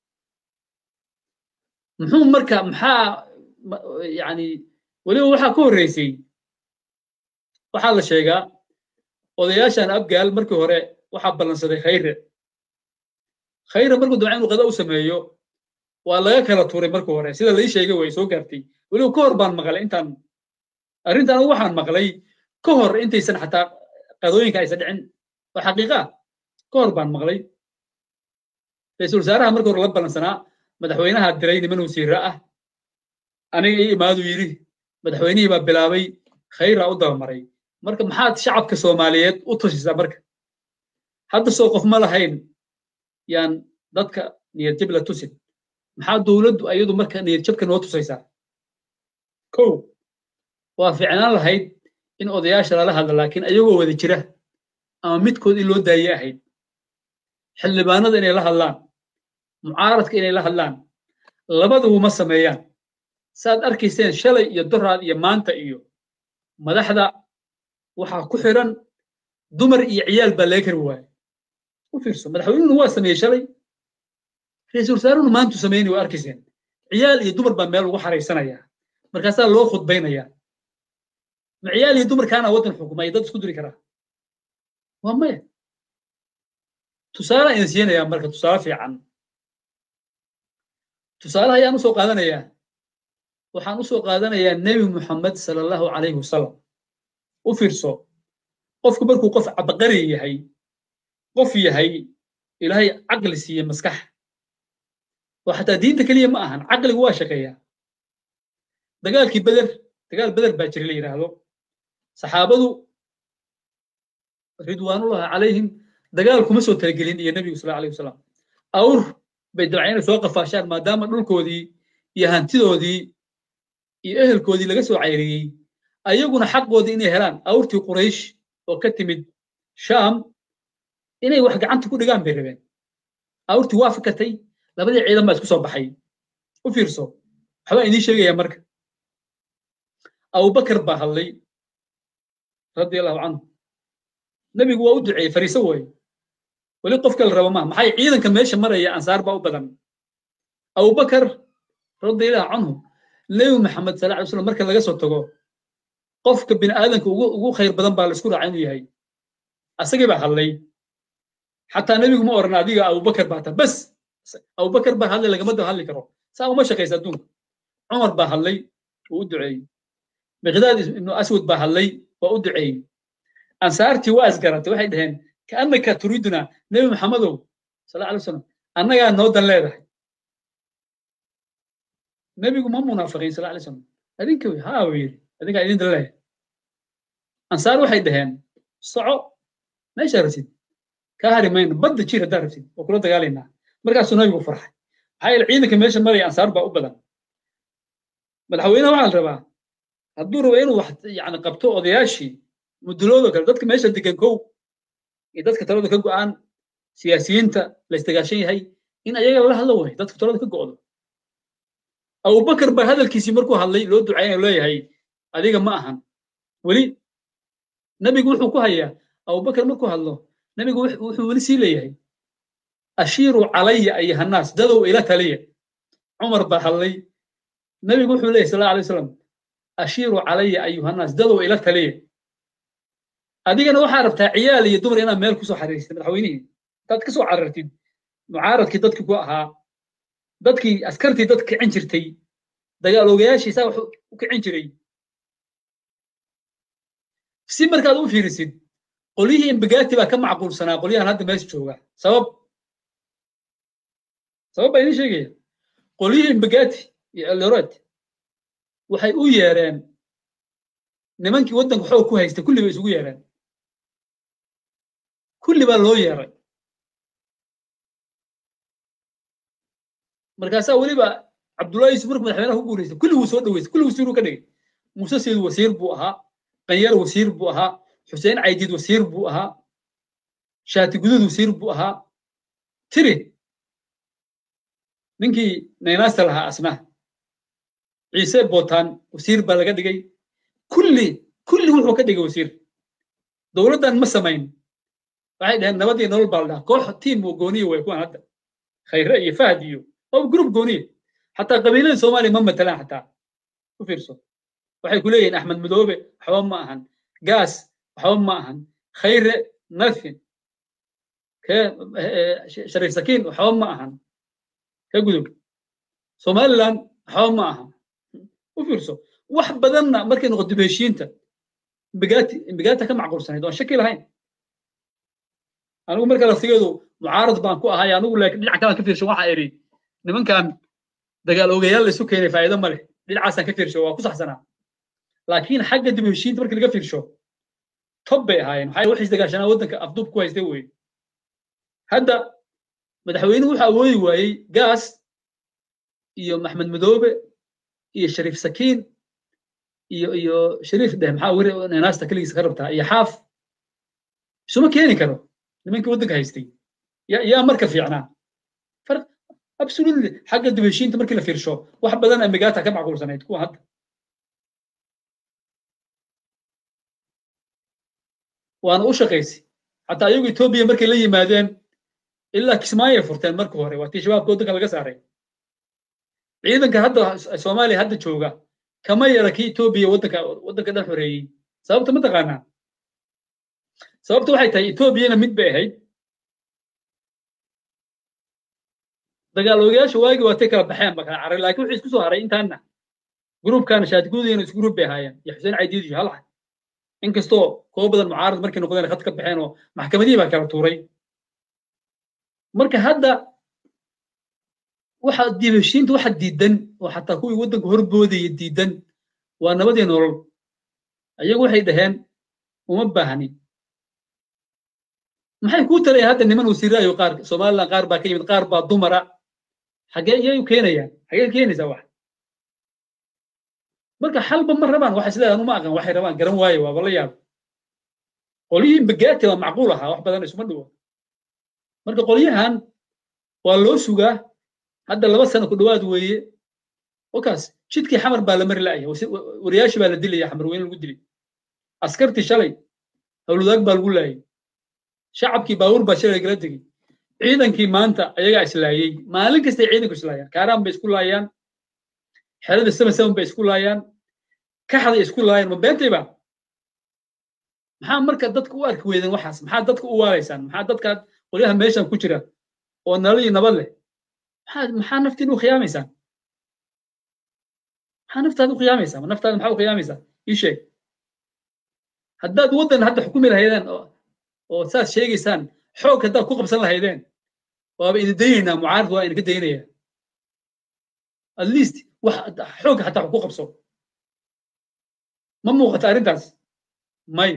muxuu marka maxaa yani weliba waxaa ka horreysay waxaa la sheegaa odayaashan abgaal markii hore waxaa ballansaday khayre khayre markuu damca inuu qada u sameeyo waa laga kala tuuray markii hore sida lai sheegay way soo gaartay weliba ka hor baan maqlay intaan arrintan anigu waxaan maqlay ka hor intaysan xataa qadooyinka aysan dhicin waa xaqiiqa ka hor baan maqlay ra-iisul wasaaraha markii hore la ballansanaa madaxweynaha diray niman wasiira ah aniga ii imaadu yidhi madaxweynihii baa bilaabay khayraa u dabamaray marka maxaad shacabka soomaaliyeed u tusisaa marka hadda soo qof ma lahayn yaan dadka niyadjab la tusin maxaa dowladdu ayadu marka niyadjabka noo tusaysaa kow waa fiicnaan lahayd in odayaasha lala hadla laakiin ayagoo wada jira ama midkood in loo daaye ahayd xildhibaanada inay la hadlaan mucaaradka inay la hadlaan labadubu ma sameeyaan saaad arkayseen shalay iyo doraad iyo maanta iyo madaxda waxaa ku xiran dumar iyo ciyaal baa laga kari waaye u fiirso madaxweynuhuna waa sameeyey shalay ra-iisul wasaaruhuna maantu sameynay waa arkayseen ciyaal iyo dumar baa meel ugu xaraysanaya markaasaa loo khudbaynaya ma ciyaal iyo dumarkaana waddan xukumay dad isku diri karaa waa maya tusaale ayaan siinayaa marka tusaale fiican tusaalaha ayaan usoo qaadanayaa waxaan usoo qaadanayaa nebi muxamed sala allahu calayhi wasalam u fiirso qofku markuu qof cabaqari yahay qof yahay ilaahay caqli siiye maskax oo xataa diinta keliya ma ahan caqligu waa shaqeeyaa dagaalkii beder dagaal beder baa jira la yidhaahdo saxaabadu ridwaanullahi calayhim dagaal kuma soo talagelin iyo nebigu sal alayh wasalam awr bay dabceen inay soo qafaashaan maadaama dhulkoodii iyo hantidoodii iyo ehelkoodii laga soo cayriyey ayaguna xaqoodii inay helaan awrtii quraysh oo ka timid shaam inay wax gacanta ku dhigaan bay rabeen awrtii waa fakatay labadii ciidan baa isku soo baxay u fiirso waxbaa idiin sheegaya marka abubakar baa hadlay radia allahu canhu nebigu waa u duceeyey fariiso waaye weli qofka la rabo maa maxay ciidanka meesha maraya ansaar baa u badan abubakar radiallahu canhu nebi maxamed sala alay slam marka laga soo tago qofka bini aadanka ugu ugu khayr badan baa laisku raaca inuu yahay asagii baa hadlay xataa nebigu ma oran adiga abubakar baa ta bas abubakar baa hadlay lagama daba hadli karo saa uma shaqaysa adduunka cumar baa hadlay wuu u duceeyey miqdaad ibnu aswad baa hadlay waa u duceeyey ansaartii waa isgaratay waxay dhaheen kaannaka turiduna nebi maxamedow sala alay wasalam annagaa noo dan leedahay nebigu ma munaafiqiin sala alay wasalam adinka wey haa uu yidhi adinkaa idin dan leeyahay ansaar waxay dhaheen soco meeshaa rabtid kaa hari mayno badda jir haddaa rabtid waa kula dagaalaynaa markaasuu nebigu farxay maxaa yeele ciidanka meesha maraya ansaar baa u badan madaxweynaha waxaa la rabaa hadduu rabo inuu wax yani qabto odayaashii muduloodo kale dadka meesha degan kow iyo dadka talada ka go'aan siyaasiyiinta la istagaashan yahay in ayaga lala hadlo way dadka talada ka go'do abubakar baa hadalkiisii markuu hadlay loo ducaynayo leeyahay adiga ma ahan weli nebigu wuxuu ku hayaa abubakar markuu hadlo nebigu wuxuu weli sii leeyahay ashiiru calaya ayuhannaas dadow ila taliya cumar baa hadlay nebigu wuxuu leeyahy sal alay wasalam ashiiru calaya ayuhannaas dadow ila taliya adigana waxaa rabtaa ciyaal iyo dumar inaad meel kusoo xariirtid madaxweynihii intaad kasoo carartid mucaaradkii dadkii ku ahaa dadkii askartii dad kicin jirtay dagaaloogayaashii saa wax u kicin jiray si markaad u fiirisid qolyihii imbagaati baa ka macquulsanaa qolyahan hadda meesha jooga sabab sabab baa idiin sheegaya qolyihii imbagaati iyo eldoret waxay u yeereen nimankii waddanka xoog ku haystay kulli bay isugu yeereen kulli baa loo yeeray markaasaa weliba cabdullahi yusuf markuu madaxweynaha ku guulaystay kulli wuu soo dhaweystay kulli wasiiruu ka dhigay muuse seyd wasiir buu ahaa qanyar wasiir buu ahaa xuseen caydiid wasiir buu ahaa shaati gudud wasiir buu ahaa tiri ninkii naynaasta lahaa asna ciise bootaan wasiir baa laga dhigay kulli kulli wuxuu ka dhigay wasiir dowladdan ma samayn waxay dhaheen nabadii nolol baa la dhaha koox tiim oo gooniya way kuwan hadda khayre iyo fahd iyo oo group gooniya xataa qabiilada soomaaliya ma matalaan xataa u fiirso waxay ku leeyihiin axmed madoobe waxba ma ahan gaas waxba ma ahan khayre nothing kee shariif sakiin waxba ma ahan ka gudub somaliland waxba ma ahan u fiirso wax badanna markay noqoto heshiinta imbigaati imbigaata ka macquulsanayd oon shaki lahayn anigu marka laftigeedu mucaarad baan ku ahay anigu laakiin dhinaca kalaan ka fiirsho waxaa idhi nimankan dagaal ogayaal la isu keenay faa'iido ma leh dhinacaasaan ka fiirsho waa ku saxsanaa laakiin xagga dib heshiinta markii laga fiirsho tob bay ahaayeen maxaa wax isdagaashanaa waddanka afduub ku haystay weye hadda madaxweynuhu wuxuu awoodi waayey gaas iyo maxmed madoobe iyo shariif sakiin iyo iyo shariif dheh maxaa weri nanaasta keligiisa ka rabtaa iyo xaaf isuma keeni karo nimankii waddanka haystay yaa yaa marka fiicnaa farq absolutely xagga dib heshiinta markii la fiirsho wax badan amigaata ka macquulsanayd kuwa hadda waana u shaqaysay xataa ayagu etoobiya markay la yimaadeen ilaa kismaayay furteen marka hore waa tii shabaabka waddanka laga saaray ciidanka hadda soomaaliya hadda jooga kama yara kii etoobiya waddanka waddanka dhan xoreeyey sababta ma taqaanaa sababta waxay tahay etoobiyana mid bay ahayd dagaal ogayaasha waagi waatay kala baxeen ba kala caray laakiin wuxuu isku soo haray intaana gruubkana shaatiguudayna isku gruub bay ahaayeen iyo xuseen caydiid iyo halax inkastoo kuwa badan mucaarad markay noqdeen khad ka baxeen oo maxkamadihii baa kala tuuray marka hadda waxa dibheshiinta waxa diidan oo xataa kuwii waddanka horboodaya diidan waa nabadii nolol ayagu waxay dhaheen uma baahni maxay kuu talayaan hadda niman wasiiraayo qaar somaliland qaar baa ka yimid qaar baa dumara xagee iyay u keenayaan xagee keenaysaa wax marka xalba ma rabaan waxay sidaa anu ma aqan waxay rabaan garan waaye waaba la yaab qolyihii mbagaati waa macquul ahaa wax badan isuma dhiwo marka qolyahan waa loo sugaa hadda laba sano ku dhowaad weeye wakaas jidkii xamar baa la mari la'aya wariyaashii baa la dilaya xamar weyn lagu dilay askartii shalay howladaag baa lagu laayay shacabkii baabuur baa shalay gala tegey ciidankii maanta ayagaa islaayey maalin kastay ciidanku islaayaan kaaraan bay isku laayaan xerada seven seven bay isku laayaan kaxday isku laayaan ma beentayba maxaa marka dadka u arki weydeen waxaas maxaa dadka u waalaysaan maxaa dadka qolyaha meeshan ku jira oo nolol iyo nabad leh maxaa maxaa naftiin u khiyaamaysaan maxaa naftaada u khiyaamaysaa naftaada maxaa u khiyaamaysaa ii sheeg haddaad waddan hadda xukumi lahaydeen oo saas sheegaysaan xoog haddaad ku qabsan lahaydeen waaba idin daynaynaa mucaarad waa idinka daynaya at least wax xoog hataa ku qabso ma muuqata arrintaas may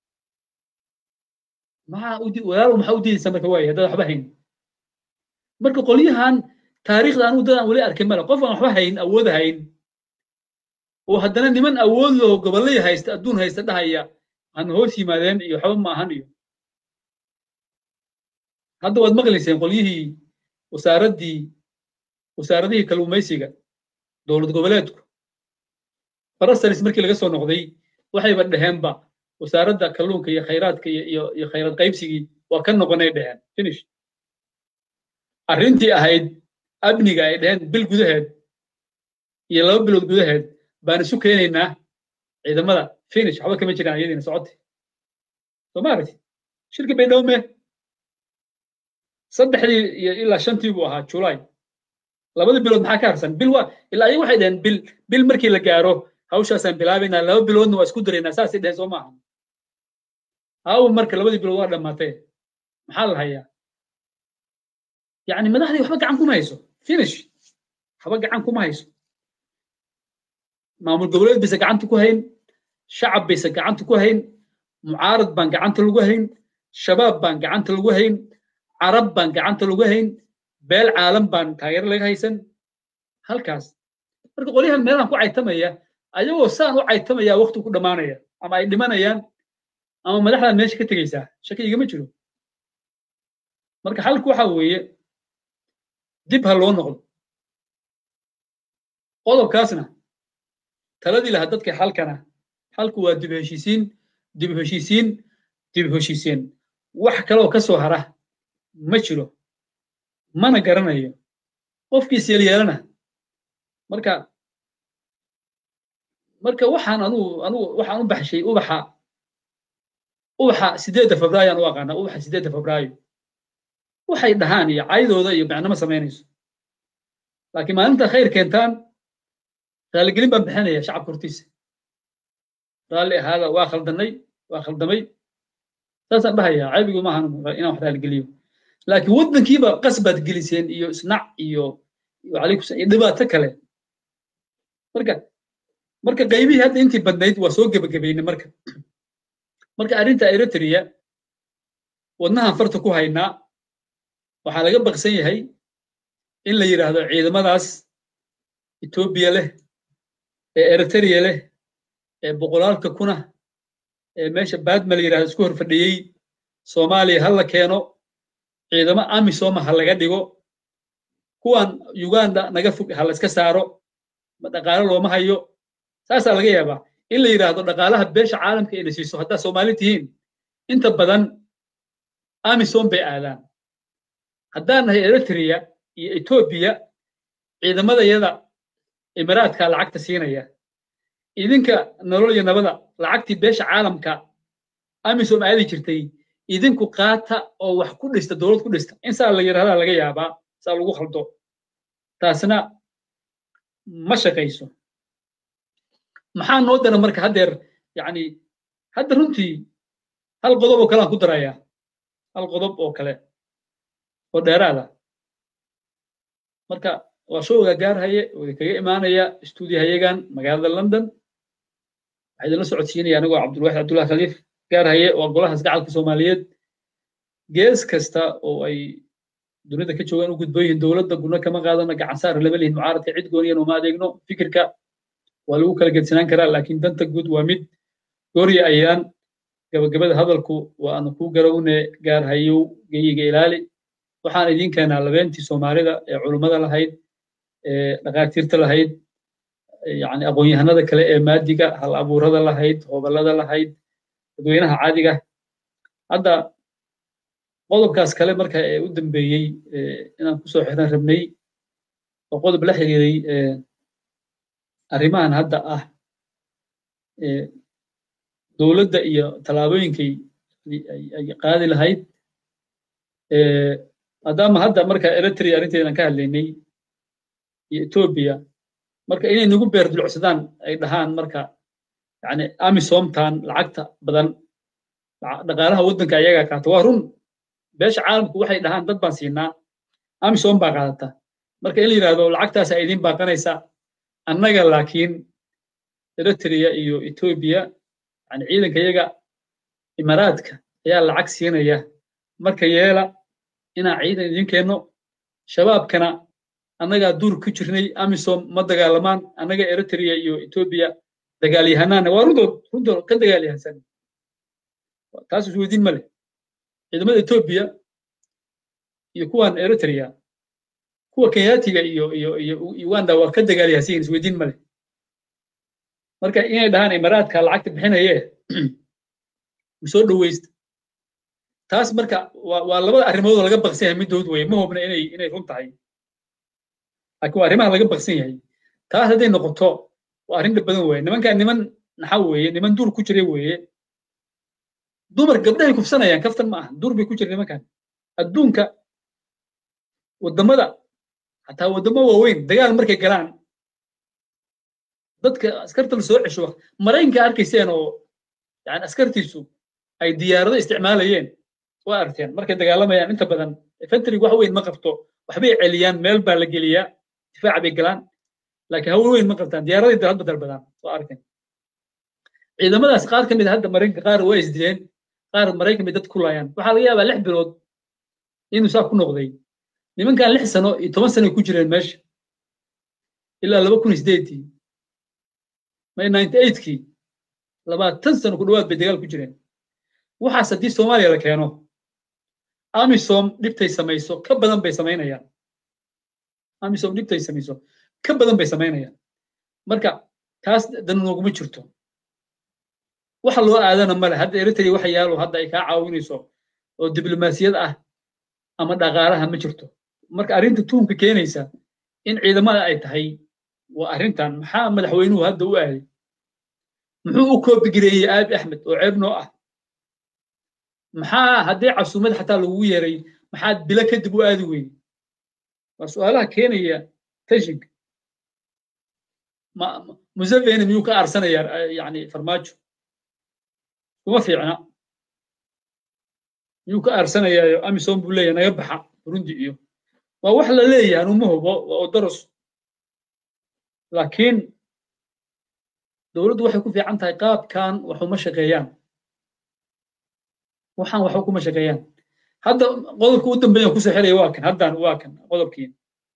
maxaa walaalow maxaa u diidaysaa marka waaye haddaad waxba hayn marka qolyahan taariikhda anigu dadaan weli arkay male qof aan waxba hayn awood hayn oo haddana niman awood loo gobollay haysta adduun haysta dhahaya aan hoos yimaadeen iyo waxba ma ahan iyo hadda waad maqlayseen qolyihii wasaaraddii wasaaradihii kalluumaysiga dowlad goboleedku barasaris markii laga soo noqday waxayba dhaheenba wasaaradda kalluunka iyo khayraadka iyo iyo khayrad qaybsigii waa ka noqonay dhaheen finish arrintii ahayd amniga ay dhaheen bil gudaheed iyo laba bilood gudaheed baan isu keenaynaa ciidamada finish waxba kama jiraan iyadiina socotay soo ma aragti shirki bay dhowme saddexdii iyo ilaa shantii buu ahaa julaay labada bilood maxaa ka harsan bil waa ilaa ayagu waxay dhaheen bil bil markii la gaaro hawshaasaan bilaabaynaa laba biloodna waa isku daraynaa saasay dhaheen soo maaha haawo marka labadii bilood waa dhammaatee maxaa la hayaa yacni madaxdii waxba gacan kuma hayso finish waxba gacan kuma hayso maamul goboleed bayse gacanta ku hayn shacab bayse gacanta ku hayn mucaarad baan gacanta lagu hayn shabaab baan gacanta lagu hayn carab baan gacanta lagu hayn beel caalam baan taageero laga haysan halkaas marka qolyahan meelahan ku caytamaya ayagoo saan u caytamaya waqti ku dhammaanaya ama ay dhimanayaan ama madaxdan meesha ka tegaysaa shaki igama jiro marka xalku waxa weeye dib ha loo noqdo qodobkaasna taladii lahaa dadka xalkana xalku waa dib heshiisiin dib heshiisiin dib heshiisiin wax kaloo ka soo hara ma jiro mana garanayo qofkiis yeelyeelana marka marka waxaan anugu anugu waxaan u baxshay ubaxa ubaxa sideedda febraayo aan u aqaanaa ubaxa sideedda febraayo waxay dhahaan iyo caydooda iyo macnama samaynayso laakiin maalinta khayr keentaan raaligelin baan bixinaya shacabka hortiisa raalli ahaada waa khaldanay waa khaldamay saasaan dhahayaa caybigu maahan inaan wax raaligeliyo laakiin waddankiiba qasbaad geliseen iyo isnac iyo calaykum iyo dhibaato kale marka marka qaybihii hadda intii badnayd waa soo gebagabaynay marka marka arrinta eritrea wadnahan farta ku haynaa waxaa laga baqsan yahay in la yidhaahdo ciidamadaas etoobiya leh ee eritrea leh ee boqolaalka kuna ee meesha baadma la yidhahdo isku hor fadhiyey soomaaliya ha la keeno ciidamo amisoma ha laga dhigo kuwan uganda naga fog ha layska saaro ma dhaqaale looma hayo saasaa laga yaabaa in la yidhaahdo dhaqaalaha beesha caalamka ina siiso haddaa soomaali tihiin inta badan amisom bay aadaan haddaan nahay eritrea iyo etoobiya ciidamadayada imaraadka lacagta siinaya idinka nolol iyo nabada lacagtii beesha caalamka amisom aadi jirtay idinku qaata oo wax ku dhista dowlad ku dhista in saa la yidhahdaa laga yaabaa saa lagu khaldo taasna ma shaqayso maxaa noo dara marka haddeer yacni hadda runtii hal qodob oo kale aan ku darayaa hal qodob oo kale oo dheeraada marka waa showga gaarhaye oo kaga imaanaya stuudiyahayagan magaalada london waxaa idinla socodsiinaya anigoo cabdulwaxid cabdullahi khaliif gaarhaye waa golahaas gacalka soomaaliyeed gees kasta oo ay dunida ka joogaan u gudboon yihiin dowladda guna kama qaadano gacan saar lama lihin mucaaradka cid gooniyan uma adeegno fikirka waa lagu kala gedsanaan karaa laakiin danta guud waa mid goorya ayaan gabagabada hadalku waanu ku garawne gaar hayow geyiga ilaali waxaan idiin keenaa labeentii soomaalida ee culummada lahayd ee dhakhaatiirta lahayd yani aqoon-yahanada kale ee maadiga hal abuurada lahayd hoballada lahayd dadweynaha caadiga hadda qodobkaas kale marka ee u dambeeyey inaan kusoo xiran rabnay oo qodob la xiriiray arrimahan hadda ah dowladda iyo tallaabooyinkay ay qaadi lahayd maadaama hadda marka eritrea arrinteedan ka hadlaynay iyo etoobiya marka inay nagu beer dulcsadaan ay dhahaan marka yani amisomtan lacagta badan dhaqaalaha waddanka ayagaa qaata waa run beesha caalamku waxay dhahaan dad baan siinaa amisom baa qaadata marka in la yidhahdo lacagtaasa idiin baaqanaysa annaga laakiin eritrea iyo etoobiya yani ciidanka iyaga imaaraadka ayaa lacag siinaya marka yeela inaan ciidan idin keenno shabaabkana annagaa duur ku jirnay amisom ma dagaalamaan annaga eritrea iyo etoobiya dagaalyahanaana waa rundood rundood ka dagaalyahansan taas isweydiin ma leh ciidamada etoobiya iyo kuwan eritrea kuwa kenyatiga iyo iyo iyo uganda waa ka dagaalyahansan isweydiin ma leh marka inay dhahaan imaaraadka lacagta bixinaye soo dhoweysta taas marka waa labada arrimood oo laga baqsan yahay middood weye ma hubna inay inay run tahay laakiin waa arrimaha laga baqsan yahay taas hadday noqoto waa arrin dhib badan weye nimankan niman naxa weeye niman duur ku jira weeye dumar gabdhahay kufsanayaan kaftan ma aha duur bay ku jira nimankan adduunka waddamada xataa waddamo waaweyn dagaal markay galaan dadka askarta la soo cesho maraykanka arkayseen oo yani askartiisu ay diyaarado isticmaalayeen waa arteen markay dagaalamayaan inta badan infantrig wax weyn ma qabto waxbay celiyaan meel baa la geliyaa difaaca bay galaan laakiin hawl weyn ma qabtaan diyaaraday hadba dalbadaan waa arteen ciidamadaas qaar ka mid a hadda maraykanka qaar waa isdileen qaar maraykan bay dad ku laayaan waxaa laga yaabaa lix bilood inuu saa ku noqday nimankan lix sano iyo toban sano ku jireen meesha ilaa laba kun sideedii may ninety eightkii labaatan sano ku dhowaad bay dagaal ku jireen waxaas haddii soomaaliya la keeno amisom dhibtay samayso ka badan bay samaynayaan amisom dhibtay samayso ka badan bay samaynayaan marka taas dan nooguma jirto waxa loo aadana male hadda eritrea waxa yaalo hadda ay kaa caawinayso oo diblomaasiyad ah ama dhaqaalaha ma jirto marka arrinta tuhumka keenaysa in ciidamada ay tahay waa arrintan maxaa madaxweynuhu hadda u aaday muxuu u koobigareeyey aabi axmed oo ceeb noo ah maxaa haddii casuumad xataa lagugu yeeray maxaad bilo kadib u aadi weyne waa su'aalaha keenaya tashinka museveni miyuu ka aarsanayaa yani farmaajo kuma fiicna miyuu ka aarsanayaayo amisom buu leeyahay naga baxa burundi iyo waa wax la leeyahay anuma hubo waa odoros laakiin dowladdu waxay ku fiican tahay qaabkan waxuma shaqeeyaan waxaan waxba kuma shaqeeyaan hadda qodobka u dambeeya kusoo xiraya waa kan haddan waa kan qodobkii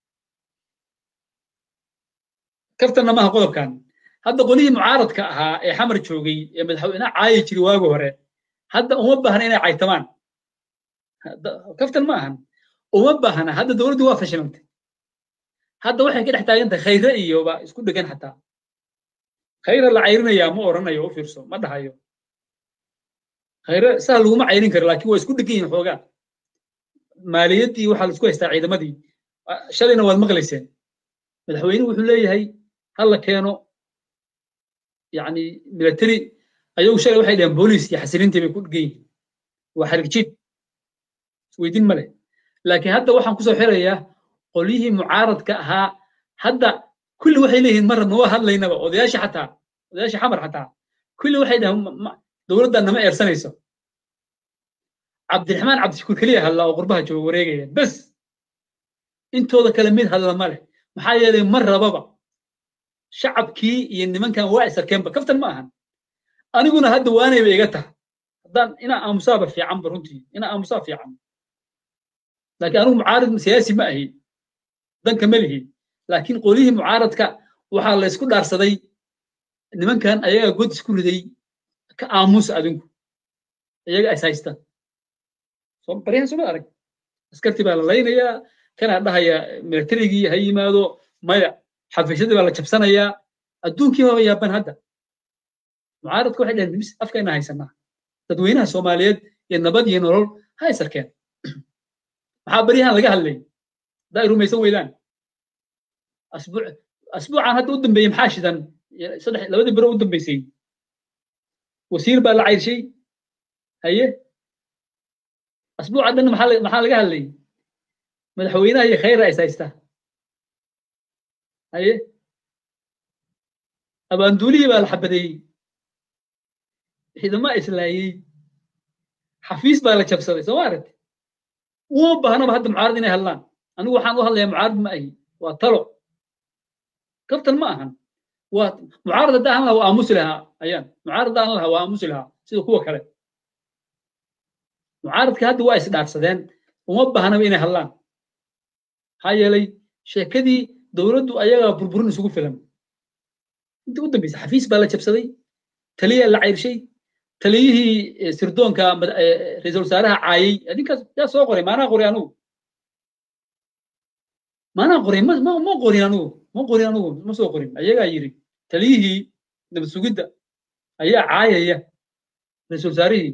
kaftanna maaha qodobkan hadda qolihii mucaaradka ahaa ee xamar joogay ee madaxweynaha caayi jiri waagi hore hadda uma baahna inay caytamaan kaftan ma ahan uma baahna hadda dowladdu waa fashilantay hadda waxay ka dhex taagan tahay khayre iyoba isku dhegan xataa khayre la cayrinayaa ma oranayo u fiirso ma dhahayo khayre saa laguma cayrin karo laakiin waa isku dhegan yihin xoogaa maaliyaddii waxaa la isku haystaa ciidamadii shalayna waad maqlayseen madaxweynuhu wuxuu leeyahay ha la keeno yani military ayagu shalay waxay dhaheen booliis iyo xasilintii bay ku dhegan yihiin waa xarigjiid isweydiin ma leh laakiin hadda waxaan kusoo xirayaa qolyihii mucaaradka ahaa hadda kulli waxay leeyihiin ma rabna waa hadlaynaba odayaasha xataa odayaasha xamar xataa kulli waxay dhahaan dowladdan nama eersanayso cabdiraxmaan cabdishakuur keliya hadla oo qurbaha jooga wareegaya bes intooda kale mid hadla ma leh maxaa yeelay ma rababa shacabkii iyo nimankan waa isarkeenba kaftan ma ahan aniguna hadda waanayba iga taha haddaan inaa aamusaaba fiicanba runtii inaa aamusaa fiican laakiin anigu mucaarid siyaasi ma ahi danka ma lihi laakiin qolyihii mucaaradka waxaa la isku dhaarsaday nimankan ayagaa god isku riday ka aamusa adinku iyaga is haystaan baryahan soo ma arag askartii baa la laynayaa kanaa dhahaya militarigii ha yimaado maya xafiisyadii baa la jabsanayaa adduunkii baba yaaban hadda mucaaradka waxay dhaheen mis afkayna haysanaa dadweynaha soomaaliyeed iyo nabad iyo nolol ha isarkeen maxaa baryahan laga hadlay haddaa ay rumaysan weydaan asbuuc asbuucan hadda u dambeeyey maxaa shidan saddex labadii biro u dambeysay wasiir baa la cayrshay haye asbuuca dhan maxaa maxaa laga hadlay madaxweynaha iyo khayra is haysta haye abaanduulihii baa la xabadeeyey ciidama islaayey xafiis baa la jabsaday soo ma aragti uma baahnaba hadda mucaarad inay hadlaan anigu waxaan u hadlayaa mucaarad ma ahi waa talo kaftan ma ahan waa mucaarad hadda ahan lahaa waa aamusi lahaa ayaan mucaarad hadda ahan lahaa waa aamusi lahaa sida kuwa kale mucaaradka hadda waa isdhaarsadeen uma baahnaba inay hadlaan maxaa yeelay sheekadii dowladdu ayagaa burburin isugu filan intii u dambeysay xafiis baa la jabsaday taliyaa la cayrshay taliyihii sirdoonka ra-iisul wasaaraha caayay adinkaas yaa soo qoray maanaa qoray anugu maanaa qoray ma ma qorin anugu ma qorin anugu ma soo qorin ayagaa yiri taliyihii nabad sugidda ayaa caayaya ra-iisul wasaarihii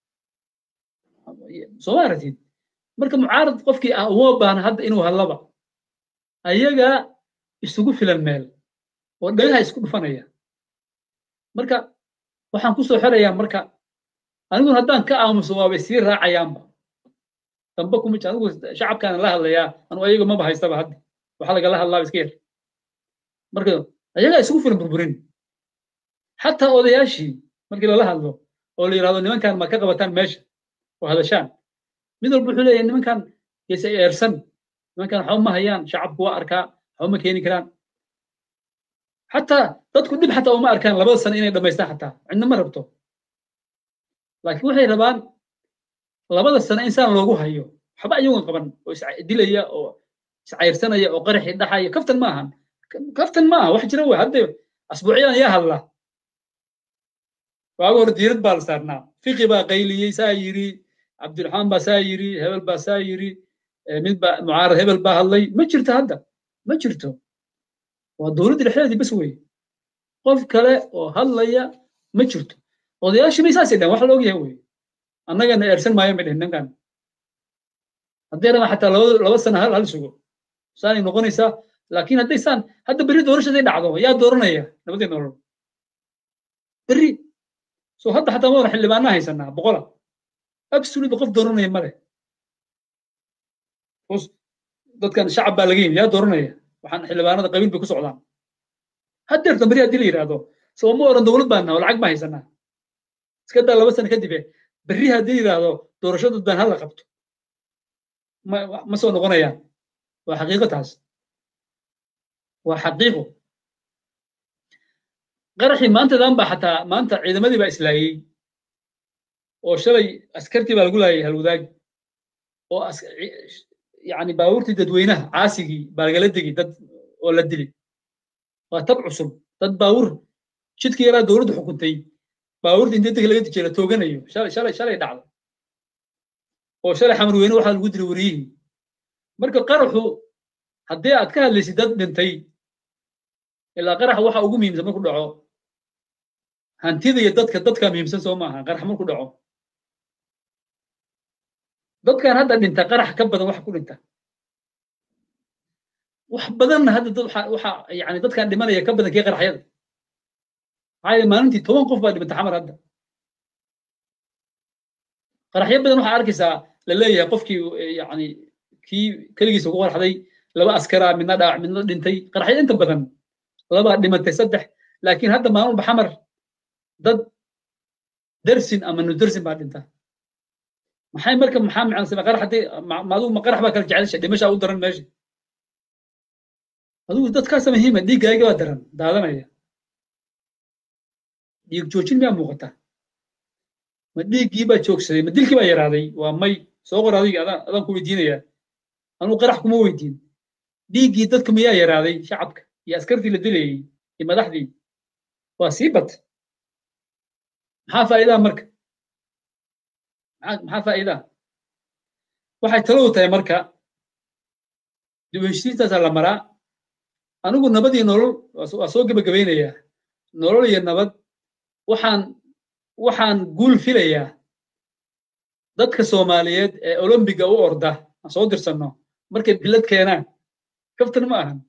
soo ma aragtid marka mucaarad qofkii ah uma baahna hadda inuu hadlaba ayagaa isugu filan meel oo dhagaha isku dhufanaya marka waxaan ku soo xerayaa marka aniguna haddaan ka aamuso waabay sii raacayaanba dambe kuma jir anigu shacabkaana la hadlayaa anu ayaga maba haystaba hadda waxa lagala hadlaaba iska yar marka ayagaa isugu filan burburin xataa odayaashii markii lala hadlo oo la yidhahdo nimankan ma ka qabataan meesha oo hadashaan mid walba wuxuu leeyahay nimankan yayse eersan nimankan waxba ma hayaan shacabku waa arkaa waxba ma keeni karaan xataa dadku dhib xataa uma arkaan labada sano inay dhammaystaan xataa cidna ma rabto laakiin waxay rabaan labada sano insaan loogu hayo waxba iyagoon qaban oo isdilaya oo iscayrsanaya oo qaraxii dhaxaya kaftan ma ahan kaftan ma aha wax jira wey hadda asbuucyadan yaa hadla waaga hore diirad baa la saarnaa fiqi baa qayliyey saa yiri cabdiraxmaan baa saa yiri hebel baa saa yiri mid baa mucaarad hebel baa hadlay ma jirto hadda ma jirto waa dowladda dhexdeedii bas weye qof kale oo hadlaya ma jirto odayaashii bay saasay dhahen wax la ogyahay weye annagana eersan maayo may dhehen ninkan haddii rabaan xataa laba laba sana hal hal sugo saanay noqonaysaa laakiin hadday saan hadda berri doorashaday dhacdo yaa dooranaya nabadii nolol berri so hadda xataa ma xildhibaanaa haysanaa boqola absolute qof dooranaya male dadkan shacab baa laga yimi yaa dooranaya waxaan xildhibaanada qabiil bay ku socdaan haddeertan beri haddii la yidhaahdo soo ma oran dowlad baan naha oo lacag ma haysanaa iska daa laba sano kadib berri haddii yidhaahdo doorashadu baan hala qabto ma ma soo noqonayaan waa xaqiiqo taas waa xaqiiqo qaraxii maantadan baa xataa maanta ciidamadii baa islaayey oo shalay askartii baa lagu laayay halwadaagi oo yani baabuurtii dadweynaha caasigii baa lagala degi dad oo la dili waa tab cusub dad baabuur jidkii yaraa dowladdu xukuntay baabuurta inta deg laga dijiya la tooganayo shalay shalay shalay dhacdo oo shalay xamarweyne waxaa lagu dilay wariyihii marka qaraxu haddii aad ka hadlaysid dad dhintay ilaa qaraxa waxa ugu muhiimsan marku dhaco hantida iyo dadka dadka muhiimsan soo maaha qarax marku dhaco dadkan hadda dhinta qarax ka badan wax ku dhinta wax badanna hadda dad waxa waxa yani dadkan dhimanaya ka badan kii qaraxyada maxaa yeele maalintii toban qof baa dhimanta xamar hadda qaraxyo badan waxaa arkaysaa la leeyahay qofkii yani kii keligiisa ku qaraxday laba askara midna dhaawac midna dhintay qaraxyada inta badan labaa dhimantay saddex laakiin hadda maalin walba xamar dad dersin ama nudersin baa dhinta maxay marka maxaa macnasama qarax haddii maadigu ma qarax baa kala jecelsha dhimashaa u daran meesha adigu dadkaasa muhiima dhiiggaaga baa daran daadanaya dhiig joojin miyaa muuqata ma dhiiggii baa joogsaday ma dilkii baa yaraaday waa may soo qor adiga adaan adaan ku weydiinaya anugu qarax kuma weydiin dhiiggii dadka miyaa yaraaday shacabka iyo askartii la dilayey iyo madaxdii waa sii bat maxaa faa'iidaa marka maxaa faa'iidaa waxay taladu tahay marka dib u heshiistaasaa la maraa anigu nabad iyo nolol waa soo gebagabaynayaa nolol iyo nabad waxaan waxaan guul filayaa dadka soomaaliyeed ee olombiga u orda aan soo dirsanno markay bilad keenaan kaftan ma ahan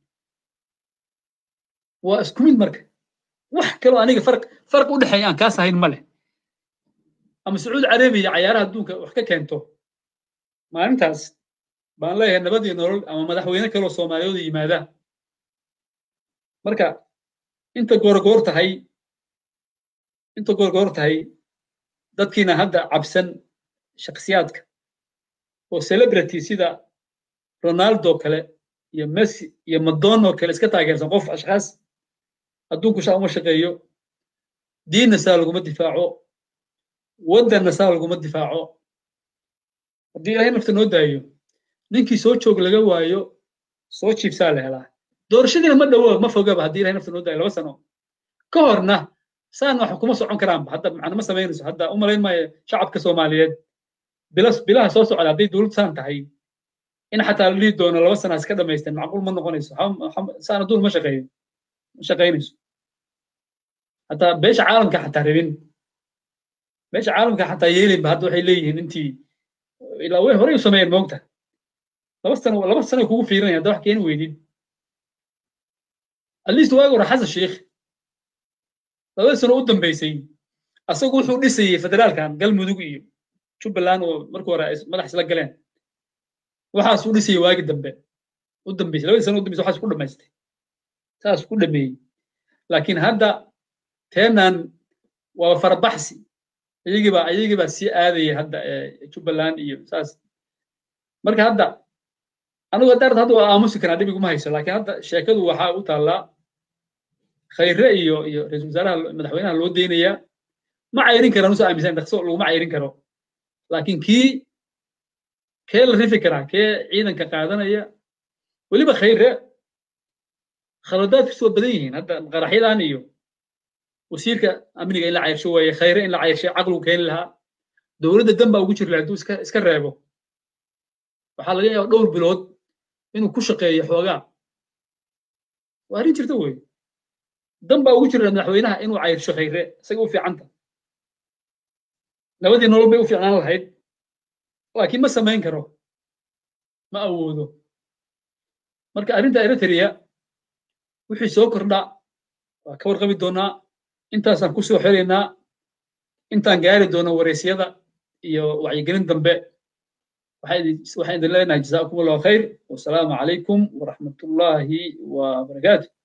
waa isku mid marka wax kaloo aniga farq farq u dhexeeya aan kaas ahayn ma leh ama sacuudi carabiya cayaaraha adduunka wax ka keento maalintaas baan leeyahay nabad iyo nolol ama madaxweyne kaloo soomaaliyooda yimaadaan marka inta goorgoor tahay inta goorgoor tahay dadkiina hadda cabsan shakhsiyaadka oo celebrity sida ronaldo kale iyo messi iyo madonna kale iska taageersan qof ashkhaas adduunku shaa uma shaqeeyo diinna saa laguma difaaco waddanna saa laguma difaaco haddii ilaahay nafta noo daayo ninkii soo joog laga waayo soo jiibsaa la helaa doorashadiina ma dhowo ma fogaba haddii ilahay nafta noo daayo laba sano ka horna saan wax kuma socon karaanba hadda macna ma samaynayso hadda u malayn maayo shacabka soomaaliyeed bilas bilaha soo socda hadday dowlad saan tahay in xataa la dhihi doono laba sana iska dhamaysteen macquul ma noqonayso saan adduun ma shaqeeyo ma shaqaynayso hataa beesha caalamka xataa rabin beesha caalamka xataa yeelinba hadda waxay leeyihiin intii ilaa way horey u sameeyeen moogta laba sano laba sano kugu fiirinaya hadda wax keeni weydid at least waagi hore xasan sheikh labada sano u dambeysay asagu wuxuu dhisayey federaalkan galmudug iyo jubbaland oo markii hore ay madax isla galeen waxaas u dhisayey waagi dambe u dambeysay labadii sano u dambeysay waxaas ku dhamaystay saas ku dhameeyey laakiin hadda teenan waa farabaxsi iyagiibaa iyagiibaa sii aadaya hadda jubbaland iyo saas marka hadda anigu hadda hadda waa aamusi karaa dhib iguma hayso laakiin hadda sheekadu waxaa u taallaa khayre iyo iyo ra-iisul wasaaraha madaxweynaha loo deynayaa ma cayrin karaan usoo aaminsan dhaqso laguma cayrin karo laakiin kii kee la rifi karaa kee ciidanka qaadanaya weliba khayre khaladaadkiisu waa badan yihiin hadda qaraxyadan iyo wasiirka amniga in la cayrsho waaye khayre in la cayrshay caqligu keeni lahaa dowladda dan baa ugu jiri lahaa hadduu iska iska reebo waxaa laga yaaba dhowr bilood inuu ku shaqeeyo xoogaa waa arrin jirta wey dan baa ugu jira madaxweynaha inuu cayrsho khayre isaga u fiicanta nabadii nolol bay u fiicnaan lahayd laakiin ma samayn karo ma awoodo marka arrinta eritrea wixii soo kordha waa ka warqabi doonaa intaasaan ku soo xiraynaa intaan gaari doono waraysyada iyo wacyigelin dambe waxaan idin leenahay jazaakum allahu khayr wasalaamu calaykum waraxmatullaahi wabarakaatu